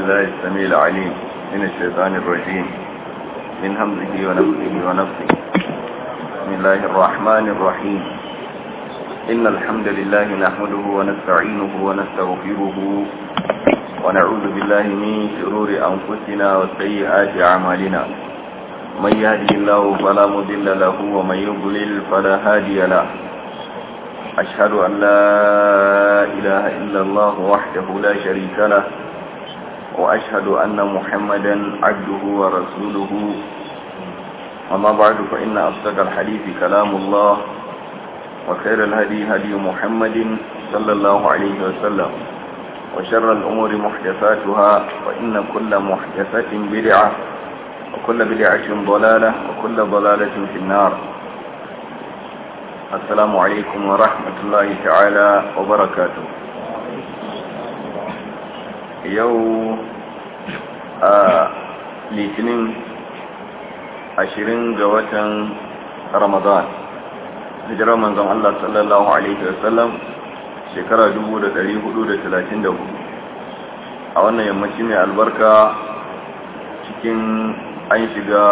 بالله السميع العليم من الشيطان الرجيم من همزه ونفسه ونفسه بسم الله الرحمن الرحيم إن الحمد لله نحمده ونستعينه ونستغفره ونعوذ بالله من شرور أنفسنا وسيئات أعمالنا من يهدي الله فلا مضل له ومن يضلل فلا هادي له أشهد أن لا إله إلا الله وحده لا شريك له وأشهد أن محمدا عبده ورسوله أما بعد فإن أصدق الحديث كلام الله وخير الهدي هدي محمد صلى الله عليه وسلم وشر الأمور محدثاتها وإن كل محدثة بدعة وكل بدعة ضلالة وكل ضلالة في النار السلام عليكم ورحمة الله تعالى وبركاته يو litinin ashirin ga watan ramadan hijirar manzon Allah sallallahu Alaihi wasallam shekara 1434 a wannan yammaci mai albarka cikin an shiga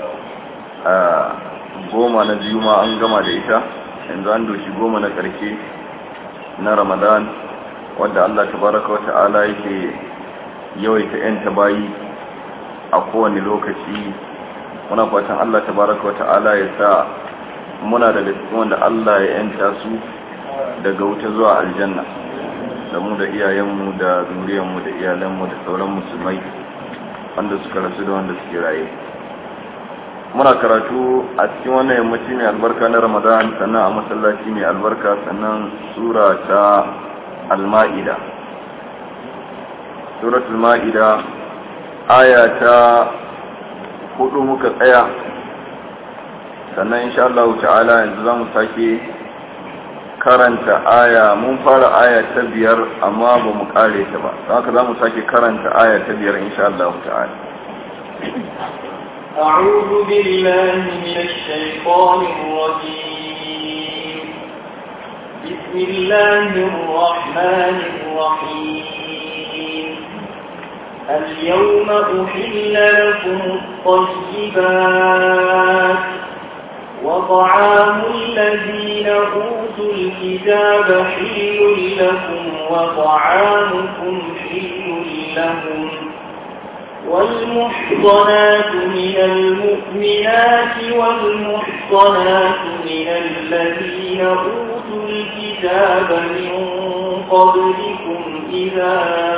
goma na biyu ma an gama da ita yanzu an doshi goma na ƙarshe na ramadan wadda Allah tabaraka wa ta'ala yake yawaita 'yan bayi a kowane lokaci muna fatan Allah tabaraka wa ta'ala ya sa muna daga cikin wanda Allah ya yanta su daga wuta zuwa aljanna da mu da iyayenmu da zuriyarmu da iyalanmu da sauran musulmai wanda suka rasu da wanda suke raye muna karatu a cikin wannan yammaci mai albarka na ramadan sannan a masallaci mai albarka sannan sura ta al-ma'ida suratul ma'ida aya ta hudu muka tsaya sannan insha Allah ta'ala yanzu zamu sake karanta aya mun fara aya ta biyar amma ba mu kare ta ba haka zamu sake karanta aya ta biyar insha Allah ta'ala أعوذ بالله من الشيطان الرجيم بسم الله الرحمن الرحيم اليوم أحل لكم الطيبات وطعام الذين أوتوا الكتاب حل لكم وطعامكم حل لهم والمحصنات من المؤمنات والمحصنات من الذين أوتوا الكتاب من قبلكم إذا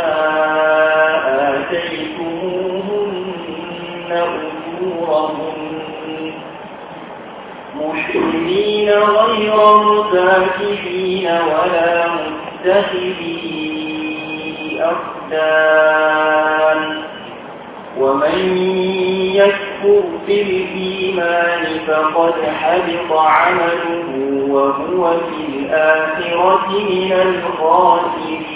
آتيتموهن أجورهن محسنين غير مسافحين ولا متخذي أخدان ومن يكفر بالإيمان فقد حبط عمله وهو في الآخرة من الخاسرين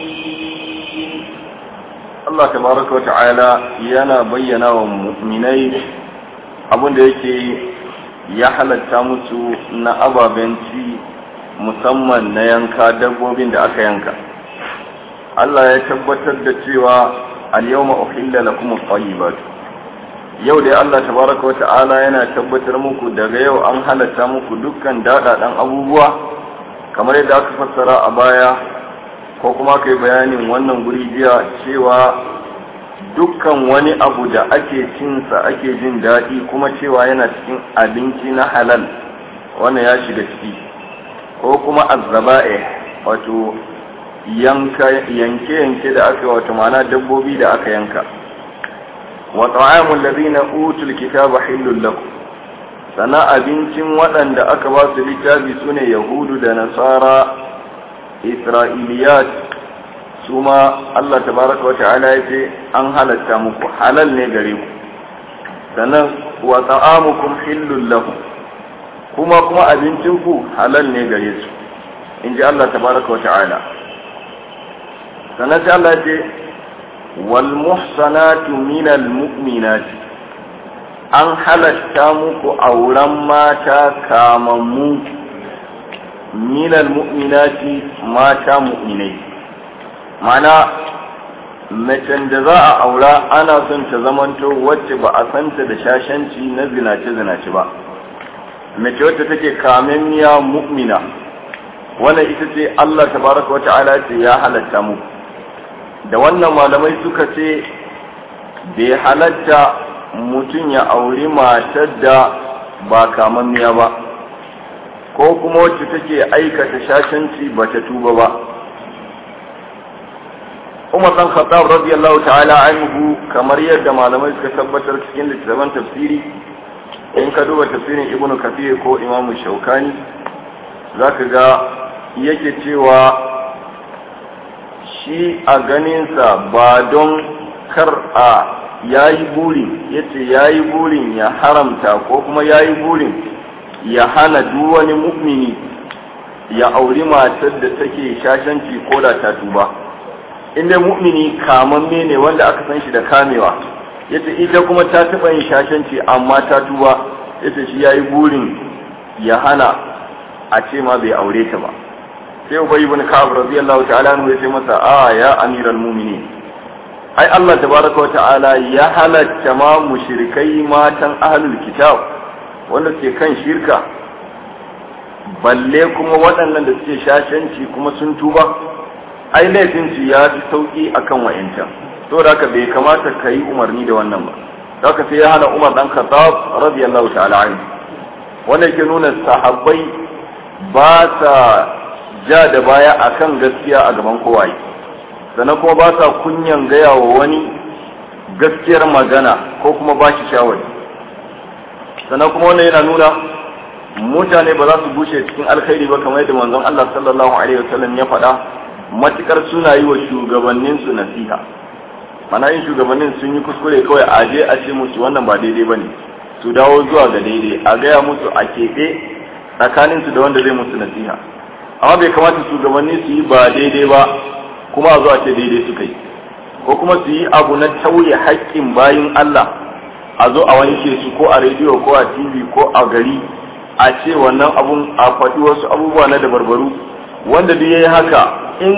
Allah tabaraka wa ta'ala yana bayyana wa mu'minai abinda yake ya halatta musu na ababen ci musamman na yanka dabbobin da aka yanka Allah ya tabbatar da cewa al-yawma uhilla lakum at-tayyibat yau dai Allah tabaraka wata'ala yana tabbatar muku daga yau an halatta muku dukkan dadadan abubuwa kamar yadda aka fassara a baya ko kuma kai bayanin wannan guri jiya cewa dukkan wani abu da ake cinsa ake jin daɗi kuma cewa yana cikin abinci na halal wannan ya shiga ciki ko kuma azzaba'e wato yanke-yanke da aka wato mana dabbobi da aka yanka wa ta'amul ladina utul kitaba hillul lakum sana abincin waɗanda aka ba su littafi sune yahudu da nasara isra'iliyat su ma Allah tabaraka wata'ala ya ce an halatta muku halal ne gare ku sannan wa ta'amukum hillul lakum kuma kuma abincin ku halal ne gare su in ji Allah tabaraka wata'ala sannan sai Allah ce wal muhsanatu minal mu'minati an halatta muku auren mata kamammu minal mu'minati mata mu'minai mana macen da za a aura ana son ta zamanto wacce ba a santa da shashanci na zinace-zinace ba mace wacce take kamemmiya mu'mina wannan ita ce Allah tabaraka wa ta'ala ce ya halatta mu da wannan malamai suka ce bai halatta mutum ya auri matar da ba kamammiya ba ko kuma wacce take aikata shashanci ba ta tuba ba Umar dan Khattab radiyallahu ta'ala anhu kamar yadda malamai suka tabbatar cikin littattafan tafsiri in ka duba tafsirin Ibn Kathir ko Imam Shaukani zaka ga yake cewa shi a ganinsa ba don kar a yayi burin yace yayi burin ya haramta ko kuma yayi burin ya hana duk wani mu'mini ya auri matar da take shashanci ko da ta tuba inda mu'mini kamamme ne wanda aka san shi da kamewa yace ita kuma ta taɓa yin shashanci amma ta tuba yace shi yayi burin ya hana a ce ma bai aure ta ba sai ubay ibn ka'ab radiyallahu ta'ala anhu yace masa a ya amiral mu'minin ai Allah tabaraka wa ta'ala ya halatta ma mushrikai matan ahlul kitab wanda suke kan shirka balle kuma waɗannan da suke shashanci kuma sun tuba ai laifin su ya fi sauki akan wa'incan to da haka bai kamata ka yi umarni da wannan ba da haka sai ya hana Umar dan Khattab radiyallahu ta'ala anhu wanda yake nuna sahabbai ba sa ja da baya akan gaskiya a gaban kowaye sannan kuma ba sa kunyan gaya wa wani gaskiyar magana ko kuma ba shi shawari sannan kuma wannan yana nuna mutane ba za su bushe cikin alkhairi ba kamar yadda manzon Allah sallallahu alaihi wasallam ya faɗa matukar suna yi wa shugabannin su nasiha mana yin shugabannin sun yi kuskure kawai a je a ce musu wannan ba daidai bane su dawo zuwa ga daidai a gaya musu a keɓe tsakanin su da wanda zai musu nasiha amma bai kamata shugabanni su yi ba daidai ba kuma a zo a ce daidai suka yi ko kuma su yi abu na tauye haƙƙin bayin Allah a zo a wanke su ko a rediyo ko a tv ko a gari a ce wannan abun a faɗi wasu abubuwa na dabarbaru wanda duk yayi haka in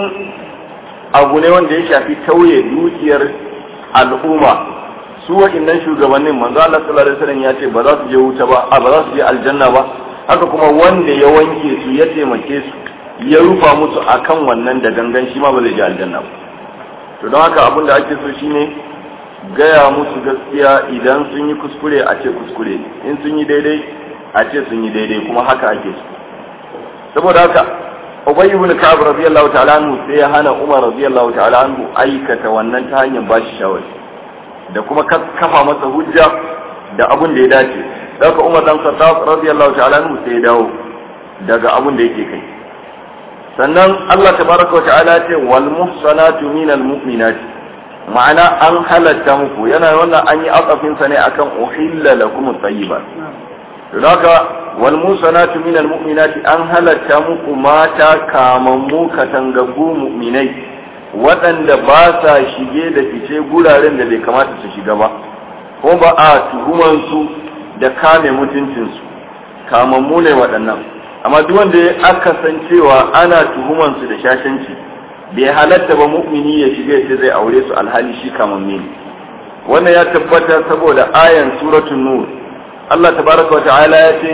abu ne wanda ya shafi tauye dukiyar al'umma su wa'innan shugabannin manzo Allah sallallahu alaihi wasallam ya ce ba za su je wuta ba a ba za su je aljanna ba haka kuma wanda ya wanke su ya taimake su ya rufa musu akan wannan da gangan shi ma ba zai je aljanna ba to don haka abin da ake so shine gaya musu gaskiya idan sun yi kuskure a ce kuskure in sun yi daidai a ce sun yi daidai kuma haka ake so saboda haka Ubay ibn Ka'ab radiyallahu ta'ala anhu sai ya hana Umar radiyallahu ta'ala anhu aikata wannan ta hanyar bashi shawari da kuma kafa masa hujja da abin da ya dace daga Umar dan Khattab radiyallahu ta'ala anhu sai ya dawo daga abin da yake kai sannan Allah tabaraka wa ta'ala ce wal muhsanatu minal mu'minati ma'ana an halatta muku yana wannan an yi akafin sa ne akan uhilla lakum at-tayyibat don haka wal muhsanatu minal mu'minati an halatta muku mata kamammu katangaggu mu'minai waɗanda ba sa shige da fice guraren da bai kamata su shiga ba ko ba a tuhumansu da kame mutuncinsu kamammu ne waɗannan amma duk wanda ya aka san cewa ana tuhuman su da shashanci bai halatta ba mu'mini ya shiga ya zai aure su alhali shi kamamme ne wannan ya tabbata saboda ayan suratul nur Allah tabaraka wa ta'ala ya ce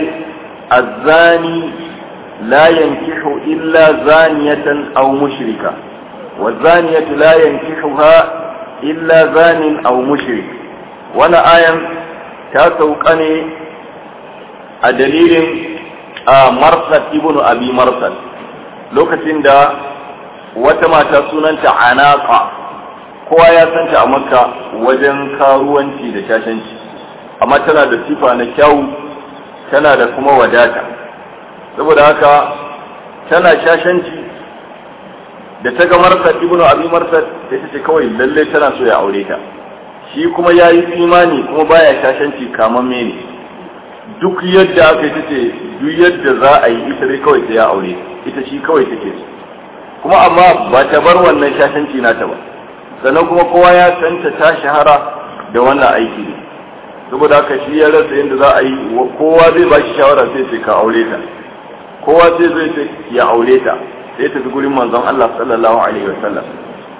az-zani la yankihu illa zaniyatan aw mushrika wa zaniyatu la yankihuha illa zanin aw mushrik wannan ayan ta sauka ne a dalilin a marsad ibnu abi marsad lokacin da wata mata sunanta anaka kowa ya santa a makka wajen karuwanci da shashanci amma tana da sifa na kyau tana da kuma wadata saboda haka tana shashanci da ta ga marsad ibnu abi marsad da ta ce kawai lalle tana so ya aure ta shi kuma ya yi imani kuma baya shashanci kamamme ne duk yadda aka yi ce duk yadda za a yi ita dai kawai sai ya aure ita shi kawai take so kuma amma ba ta bar wannan shashanci nata ba sannan kuma kowa ya santa ta shahara da wannan aiki ne saboda haka shi ya rasa yadda za a yi kowa zai ba shi shawara sai ce ka aure ta kowa sai zai ce ya aure ta sai tafi gurin manzon Allah sallallahu alaihi wasallam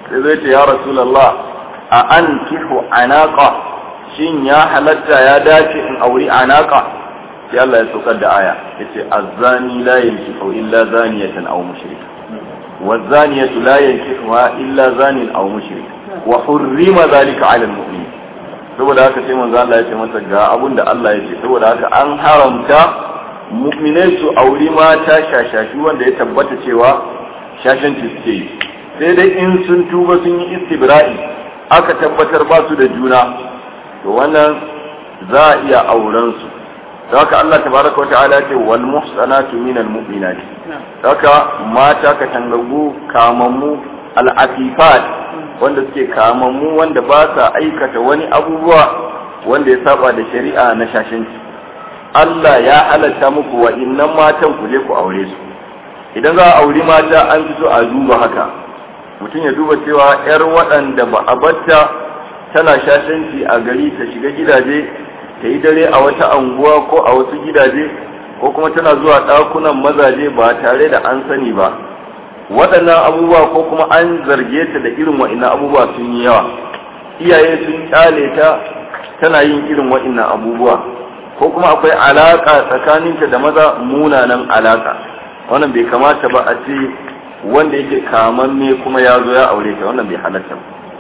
sai zai ce ya rasulullah a an kihu anaka shin ya halatta ya dace in auri anaka sai Allah ya saukar da aya yace azzani la yankihu illa zaniyatan aw mushrika والزانية لا ينكحها إلا زان أو مشرك وحرم ذلك على المؤمنين saboda haka sai manzo Allah ya ce masa ga abun da Allah ya ce saboda haka an haramta mu'minai su auri mata shashashi wanda ya tabbata cewa shashanci suke yi sai dai in sun tuba sun yi istibra'i aka tabbatar ba su da juna to wannan za a iya auren su haka Allah tabaraka wa ta'ala ce wal muhsanatu minal mu'minat haka mata ka tangagu kamammu al afifat wanda suke kamammu wanda ba sa aikata wani abubuwa wanda ya saba da shari'a na shashanci Allah ya halatta muku wa innan matan ku je ku aure su idan za a auri mata an fi so a duba haka mutum ya duba cewa yar waɗanda ba a batta tana shashanci a gari ta shiga gidaje ta yi dare a wata anguwa ko a wasu gidaje ko kuma tana zuwa ɗakunan mazaje ba tare da an sani ba waɗannan abubuwa ko kuma an zarge ta da irin wa'innan abubuwa sun yi yawa iyaye sun kyale ta tana yin irin wa'innan abubuwa ko kuma akwai alaƙa tsakaninta da maza munanan alaƙa wannan bai kamata ba a ce wanda yake kamamme kuma ya zo ya aure ta wannan bai halatta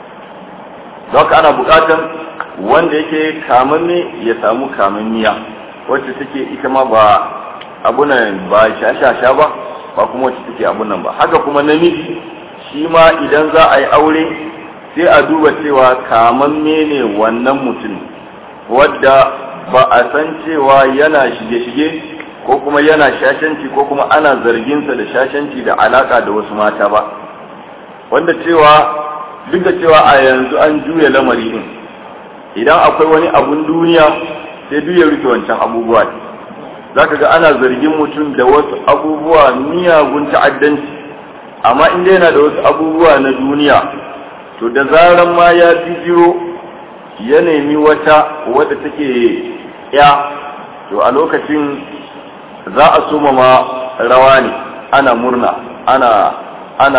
ba haka ana buƙatar wanda yake kamanne ya samu kamanniya wacce take ita ma ba abunan ba shashasha ba ba kuma wacce take abunan ba haka kuma namiji shi ma idan za a yi aure sai a duba cewa kamanne ne wannan mutum wadda ba a san cewa yana shige-shige ko kuma yana shashanci ko kuma ana zarginsa da shashanci da alaka da wasu mata ba wanda cewa duk da cewa a yanzu an juya lamari din idan akwai wani abun duniya sai duk ya rufe wancan abubuwa za ka ga ana zargin mutum da wasu abubuwa miyagun ta'addanci amma inda yana da wasu abubuwa na duniya to da zaran ma ya bijiro ya nemi wata wadda take ya to a lokacin za a soma ma rawa ne ana murna ana ana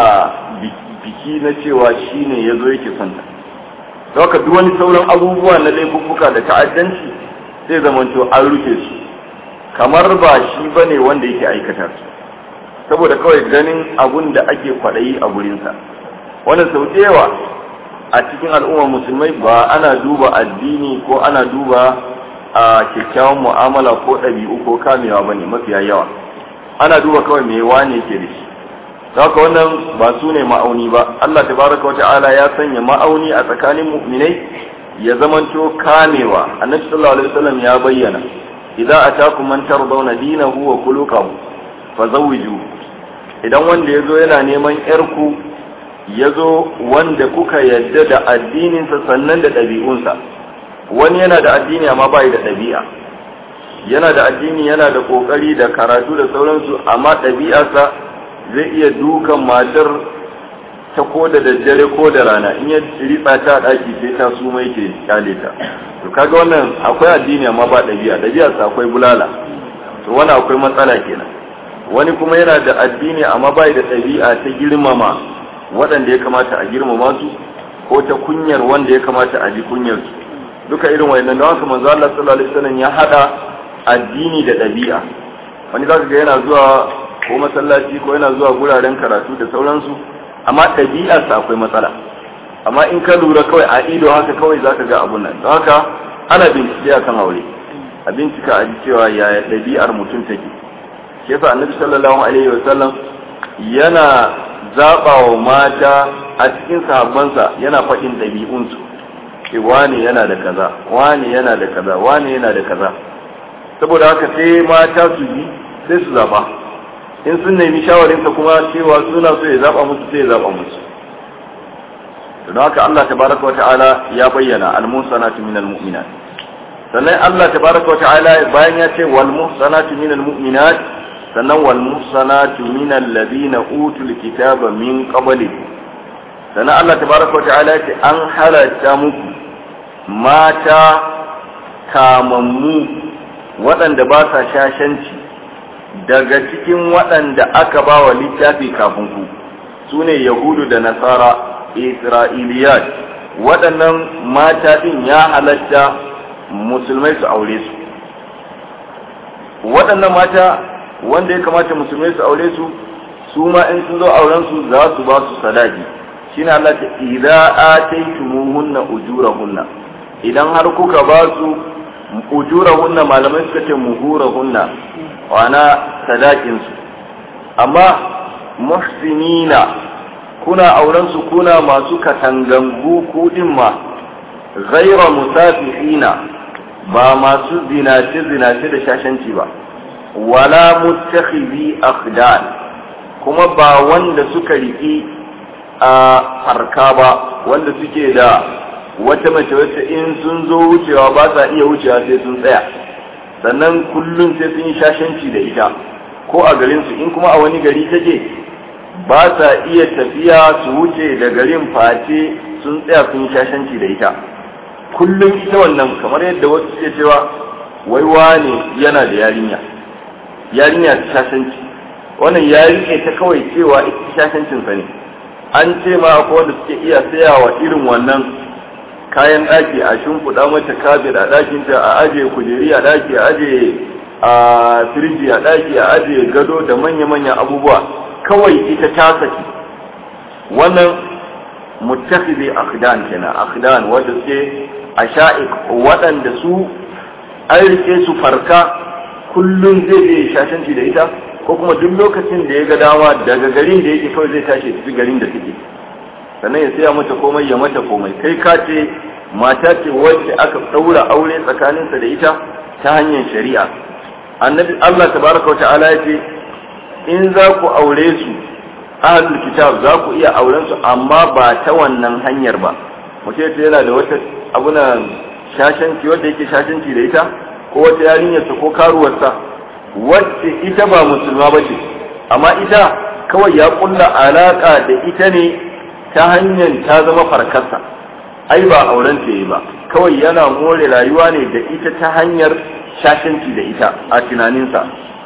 biki na cewa shine ya zo yake son ta Dauka duk wani sauran abubuwa na laifuffuka da ta'addanci zai zamanto an rufe su kamar ba shi ba ne wanda yake aikata su saboda kawai ganin abun da ake kwaɗayi a gurinsa wannan sau da yawa a cikin al'ummar musulmai ba ana duba addini ko ana duba a kyakkyawan mu'amala ko ɗabi'u ko kamewa ba ne mafiya yawa ana duba kawai me wane ke da shi haka wannan ba su ne ma'auni ba Allah tabaraka wata'ala ya sanya ma'auni a tsakanin mu'minai ya zamanto kamewa annabi sallallahu alaihi wasallam ya bayyana idza atakum man tardawna dinahu wa khuluquhu fazawwiju idan wanda yazo yana neman yarku yazo wanda kuka yadda da addininsa sannan da ɗabi'unsa wani yana da addini amma bai da ɗabi'a yana da addini yana da kokari da karatu da sauransu amma ɗabi'arsa zai iya dukan matar ta ko da daddare ko da rana in ya ritsa ta daki sai ta su mai ke kyale ta to kaga wannan akwai addini amma ba dabi'a dabi'a sa akwai bulala to wannan akwai matsala kenan wani kuma yana da addini amma bai da dabi'a ta girmama waɗanda ya kamata a girmama su ko ta kunyar wanda ya kamata a ji kunyar su duka irin wayannan don haka manzo Allah sallallahu alaihi wasallam ya hada addini da dabi'a wani zaka ga yana zuwa ko masallaci ko yana zuwa guraren karatu da sauransu amma ɗabi'arsa akwai matsala amma in ka lura kawai a ido haka kawai zaka ga abun nan don haka ana bincike a kan aure a bincika a ji cewa yaya ɗabi'ar mutum take shi yasa annabi sallallahu alaihi wa sallam yana zaɓa wa mata a cikin sahabbansa yana faɗin ɗabi'unsu ce wane yana da kaza wane yana da kaza wane yana da kaza saboda haka sai mata su bi sai su zaɓa in sun nemi shawarinsa kuma cewa suna so ya zaba musu sai ya zaba musu don haka Allah tabaraka wata'ala ya bayyana al-muhsanatu minal mu'minat sannan Allah tabaraka wata'ala bayan ya ce wal muhsanatu minal mu'minat sannan wal muhsanatu minal ladina utul kitaba min qablikum sannan Allah tabaraka wata'ala ya ce an halatta muku mata kamammu waɗanda ba sa shashanci daga cikin waɗanda aka ba wa littafi kafin ku su ne yahudu da nasara isra'iliyat waɗannan mata ɗin ya halatta musulmai su aure su waɗannan mata wanda ya kamata musulmai su aure su su ma in sun zo auren su za su ba su sadaki shine Allah ta idza ataytumuhunna ujurahunna idan har kuka ba su ujurahunna malamai suka ce muhurahunna wana sadakin su amma muhsinina kuna auren su kuna masu katangangu kudin ma ghaira musafihina ba masu zinace zinace da shashanci ba wala muttakhidhi akhdan kuma ba wanda suka riki a farka ba wanda suke da wata mace wacce in sun zo wucewa ba sa iya wucewa sai sun tsaya sannan kullum sai sun yi shashanci da ita ko a garinsu in kuma a wani gari take ba sa iya tafiya su wuce da garin face sun tsaya sun yi shashanci da ita kullum ita wannan kamar yadda wasu suke cewa wai wane yana da yarinya yarinya ta shashanci wannan ya rike ta kawai cewa ita shashancinsa ne an ce ma akwai wanda suke iya sayawa irin wannan kayan ɗaki a shimfiɗa mata kabir a ɗakinta a aje kujeri a ɗaki a aje a firji a ɗaki a aje gado da manya-manyan abubuwa kawai ita ta saki wannan mutakhidhi akhdan kenan akhdan wanda suke a sha'iq waɗanda su an rike su farka kullum zai je shashanci da ita ko kuma duk lokacin da ya ga dama daga garin da yake kawai zai tashi tafi garin da take sannan ya saya mata komai ya mata komai kai ka ce mata ce wacce aka ɗaura aure tsakaninsa da ita ta hanyar shari'a annabi Allah tabaraka wa ta'ala ya ce in za ku aure su ahlul kitab za ku iya auren su amma ba ta wannan hanyar ba mutum ce yana da wata abuna shashanci wanda yake shashanci da ita ko wata yarinyarsa ko karuwarsa wacce ita ba musulma ba ce amma ita kawai ya kulla alaka da ita ne ta hanyar ta zama farkarsa ai ba auren ta yi ba kawai yana more rayuwa ne da ita ta hanyar shashanci da ita a tunaninsa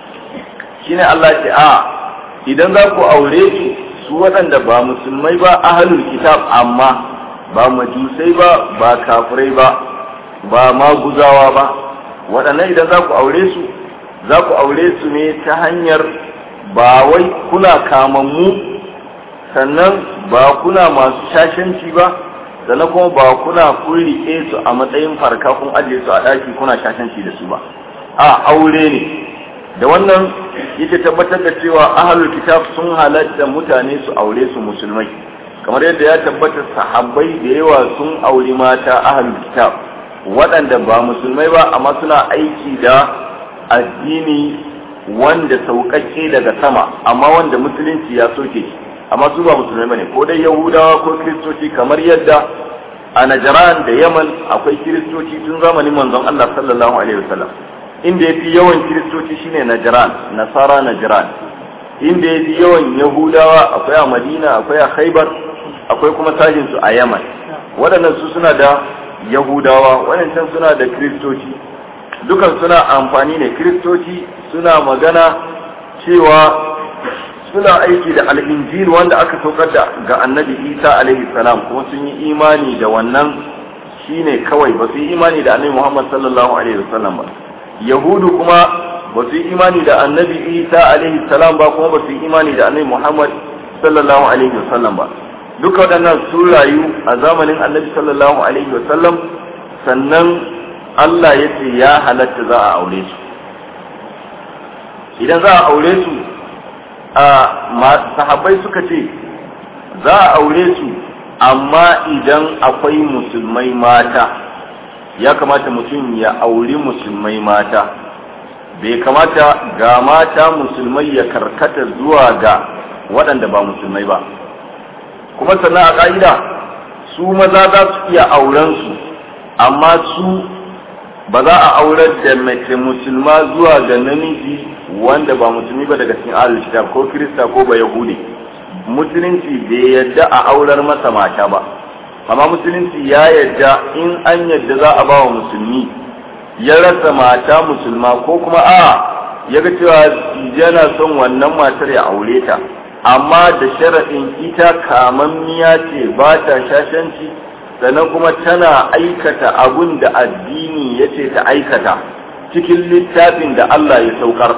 shine Allah ce a idan za ku aure su su waɗanda ba musulmai ba ahalul kitab amma ba majusai ba ba kafirai ba ba maguzawa ba waɗannan idan za ku aure su za ku aure su ne ta hanyar ba wai kuna kamammu sannan ba kuna masu shashanci ba sannan kuma ba kuna kun riƙe su a matsayin farka kun ajiye su a ɗaki kuna shashanci da su ba a aure ne da wannan yake tabbatar da cewa ahlul kitab sun halatta mutane su aure su musulmai kamar yadda ya tabbata sahabbai da yawa sun auri mata ahlul kitab waɗanda ba musulmai ba amma suna aiki da addini wanda sauƙaƙe daga sama amma wanda musulunci ya soke shi amma su ba musulmai bane ko dai yahudawa ko kiristoci kamar yadda a najaran da yaman akwai kiristoci tun zamanin manzon Allah sallallahu alaihi wasallam inda yafi yawan kiristoci shine najaran nasara najaran inda yafi yawan yahudawa akwai a madina akwai a khaibar akwai kuma sajin su a yaman waɗannan su suna da yahudawa waɗancan suna da kiristoci dukan suna amfani ne kiristoci suna magana cewa suna aiki da al'injil wanda aka saukar da ga annabi isa alaihi salam kuma sun yi imani da wannan shine kawai ba su yi imani da annabi muhammad sallallahu alaihi wasallam ba yahudu kuma ba su yi imani da annabi isa alaihi salam ba kuma ba su yi imani da annabi muhammad sallallahu alaihi wasallam ba duka waɗannan sun rayu a zamanin annabi sallallahu alaihi wasallam sannan allah ya ce ya halatta za a aure su idan za a aure su sahabbai suka ce za a aure su amma idan akwai musulmai mata ya kamata mutum ya auri musulmai mata bai kamata ga mata musulmai ya karkata zuwa ga waɗanda ba musulmai ba kuma sannan a ƙa'ida su maza za su iya aurensu amma su ba za a aurar da mace musulma zuwa ga namiji wanda ba musulmi ba daga cikin ahlul kitab ko kirista ko ba yahudi musulunci bai yadda a aurar masa mata ba amma musulunci ya yadda in an yadda za a ba wa musulmi ya rasa mata musulma ko kuma a ya ga cewa yana son wannan matar ya aure ta amma da sharaɗin ita kamammiya ce ba ta shashanci sannan kuma tana aikata abun da addini ya ce ta aikata cikin littafin da Allah ya saukar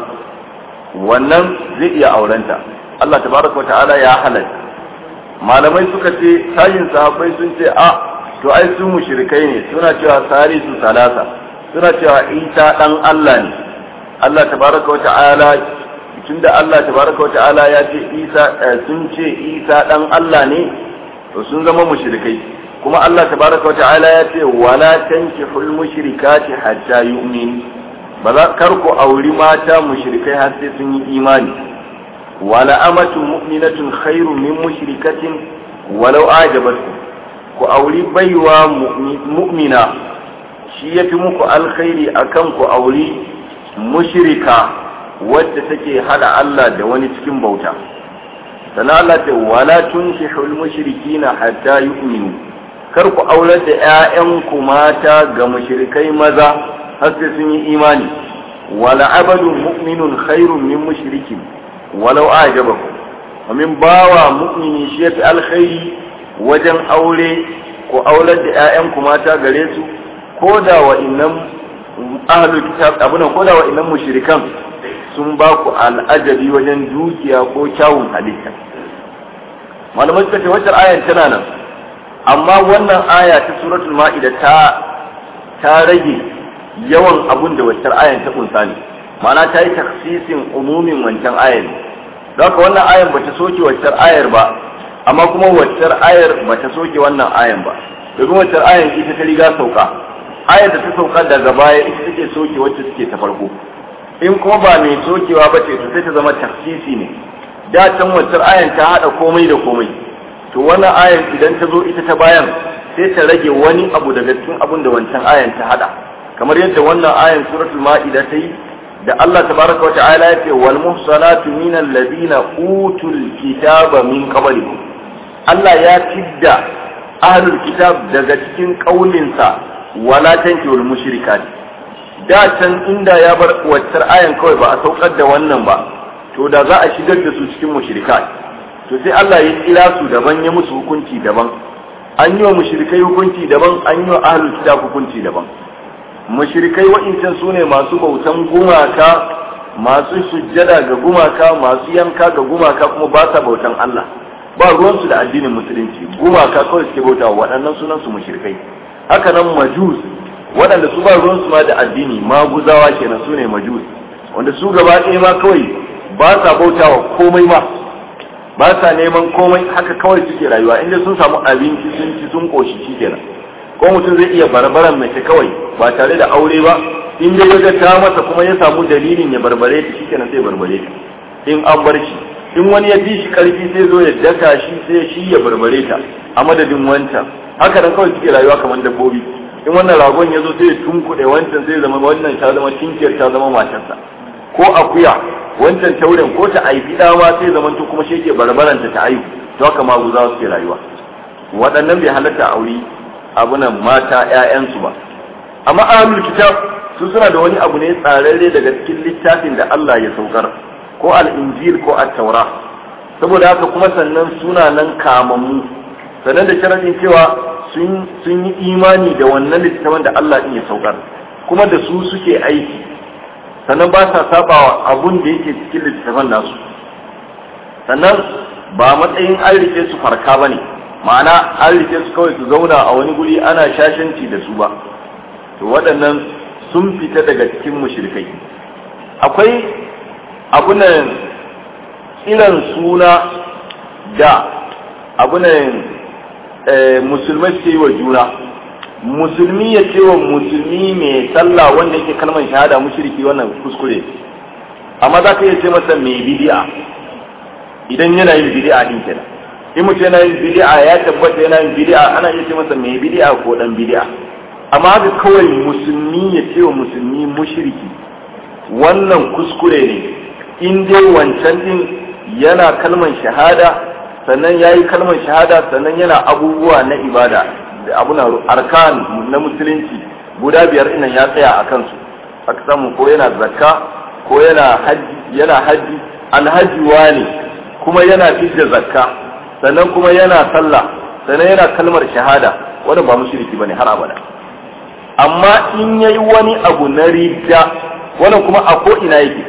wannan zai iya aurenta Allah tabaraka wa ta'ala ya halatta malamai suka ce sayin sahabbai sun ce a to ai su mushrikai ne suna cewa salisu salasa suna cewa isa dan Allah ne Allah tabaraka wa ta'ala tunda Allah tabaraka wa ta'ala ya ce isa sun ce isa dan Allah ne to sun zama mushrikai kuma Allah tabaraka wa ta'ala ya ce wala tankihul mushrikati hatta yu'min ba za kar ku auri mata mushrikai har sai sun yi imani wala amatu mu'minatun khairu min mushrikatin walau ajabatkum ku auri baiwa mu'mina shi yafi muku alkhairi akan ku auri mushrika wadda take hada Allah da wani cikin bauta sannan Allah ce wala tunkihul mushrikina hatta yu'minu kar ku aurar da ƴaƴanku mata ga mushrikai maza har sai sun yi imani wala abadun mu'minun khairun min mushrikin walau ajabakum amin bawa mu'mini shi yafi alkhairi wajen aure ku aurar da ƴaƴanku mata gare su ko da wa innan ahlul kitab abuna ko da wa innan mushrikan sun ba ku al'ajabi wajen dukiya ko kyawun halitta malamai suka ce wacce ayan tana nan amma wannan aya ta suratul ma'ida ta ta rage yawan abun da wacce ayan ta kunsa ne ma'ana ta yi taksisin umumin wancan ayan don haka wannan ayan ba ta soke wacce ayar ba amma kuma wacce ayar ba ta soke wannan ayan ba domin wacce ayan ita ta riga sauka ayar da ta sauka daga baya ita take soke wacce suke ta farko in kuma ba mai sokewa ba ce to sai ta zama tafsisi ne da can wancan ayan ta hada komai da komai to wannan ayan idan ta zo ita ta bayan sai ta rage wani abu daga cikin abun da wancan ayan ta hada kamar yadda wannan ayan suratul ma'ida ta yi da Allah tabaraka wa ta'ala ya ce wal muhsanatu minal ladina utul kitaba min qablikum Allah ya tidda ahlul kitab daga cikin kaulinsa wala tankihul mushrikati da can inda ya bar waccar ayan kawai ba a saukar da wannan ba to da za a shigar da su cikin mushrikai to sai Allah ya kira su daban ya musu hukunci daban an yi wa mushrikai hukunci daban an yi wa ahlul kitab hukunci daban mushrikai wa'incan su ne masu bautan gumaka masu sujjada ga gumaka masu yanka ga gumaka kuma ba sa bautan Allah ba ruwansu da addinin musulunci gumaka kawai suke bautawa waɗannan sunan su mushrikai haka nan majus waɗanda su ba ruwansu ma da addini maguzawa kenan su ne majus wanda su gaba ɗaya ma kawai ba sa bautawa komai ma ba sa neman komai haka kawai suke rayuwa inda sun samu abinci sun ci sun koshi shi kenan ko mutum zai iya barbaran mace kawai ba tare da aure ba in dai ya ta masa kuma ya samu dalilin ya barbare ta shi kenan sai barbare ta in an bar shi in wani ya fi shi karfi sai zo ya daka shi sai shi ya barbare ta a madadin wancan haka nan kawai suke rayuwa kamar dabbobi in wannan ragon ya zo sai ya tunkuɗe wancan sai zama wannan ta zama tinkiyar ta zama matarsa ko akuya wancan tauren ko ta aifi dama sai zama to kuma shi ke barbaranta ta aihu to haka ma guza suke rayuwa waɗannan bai halatta aure abunan mata ƴaƴansu ba amma ahlul kitab su suna da wani abu ne tsararre daga cikin littafin da Allah ya saukar ko al-injil ko at-taura saboda haka kuma sannan suna nan kamammu sannan da sharadin cewa sun yi imani da wannan littafin da Allah ya saukar kuma da su suke aiki sannan ba sa sabawa abun da yake cikin littafin nasu sannan ba matsayin an rike su farka bane ma'ana an rike su kawai su zauna a wani guri ana shashanci da su ba to waɗannan sun fita daga cikin mushrikai akwai abunan irin suna da abunan musulmai suke yi wa juna musulmi ya ce wa musulmi mai sallah wanda yake kalmar shahada mushriki wannan kuskure amma za ka iya ce masa mai bidi'a idan yana yin bidi'a din kenan in mutum yana yin bidi'a ya tabbata yana yin bidi'a ana iya ce masa mai bidi'a ko dan bidi'a amma haka kawai musulmi ya ce wa musulmi mushriki wannan kuskure ne in dai wancan din yana kalmar shahada sannan ya yi kalmar shahada sannan yana abubuwa na ibada da abuna arkan na musulunci guda biyar ina ya tsaya a kansu aka samu ko yana zakka ko yana haji yana haji alhaji ne kuma yana fidda zakka sannan kuma yana sallah sannan yana kalmar shahada wannan ba mushriki bane har abada amma in yayi wani abu na ridda wannan kuma a ko ina yake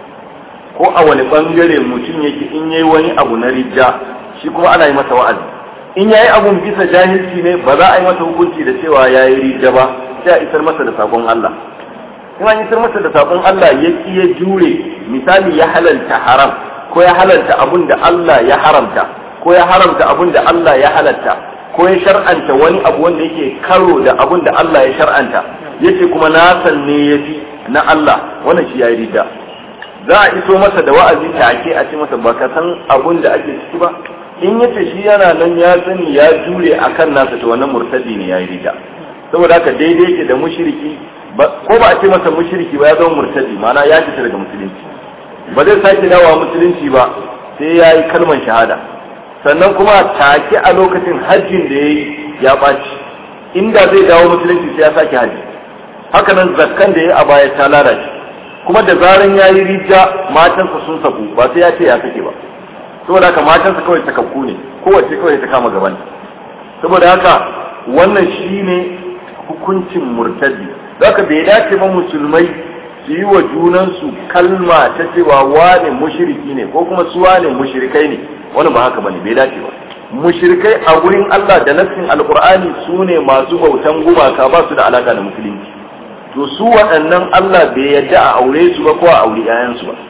ko a wani bangare mutum yake in yayi wani abu na ridda shi kuma ana yi masa wa'azi in yayi abun bisa jahilci ne ba za a yi masa hukunci da cewa yayi ridda ba sai a isar masa da sakon Allah in an isar masa da sakon Allah ya ki ya jure misali ya halalta haram ko ya halalta abun da Allah ya haramta ko ya haramta abun da Allah ya halatta ko ya shar'anta wani abu wanda yake karo da abun da Allah ya shar'anta yace kuma na san ne yafi na Allah wannan shi yayi ridda za a iso masa da wa'azi take a ce masa baka san abun da ake ciki ba in yace shi yana nan ya sani ya jure akan nasa to wannan murtadi ne yayi ridda saboda haka daidai yake da mushriki ko ba a ce masa mushriki ba ya zama murtadi ma'ana ya fita daga musulunci ba zai sake dawowa musulunci ba sai ya yi kalmar shahada sannan kuma take a lokacin hajjin da ya yi ya ɓaci inda zai dawo musulunci sai ya sake hajji haka nan zakkan da ya a baya ta lalace kuma da zaran ya yi rija matansa sun saku ba sai ya ce ya sake ba saboda haka matansa kawai sakakku ne kowace kawai ta kama gaban saboda haka wannan shine hukuncin murtadi zaka bai dace ba musulmai su yi wa junansu kalma ta cewa wane mushriki ne ko kuma su wane mushrikai ne wani ba haka bane bai dace ba mushrikai a gurin Allah da nassin alqur'ani su ne masu bautan gumaka ba su da alaka da musulunci to su waɗannan Allah bai yadda a aure su ba ko a aure 'ya'yansu ba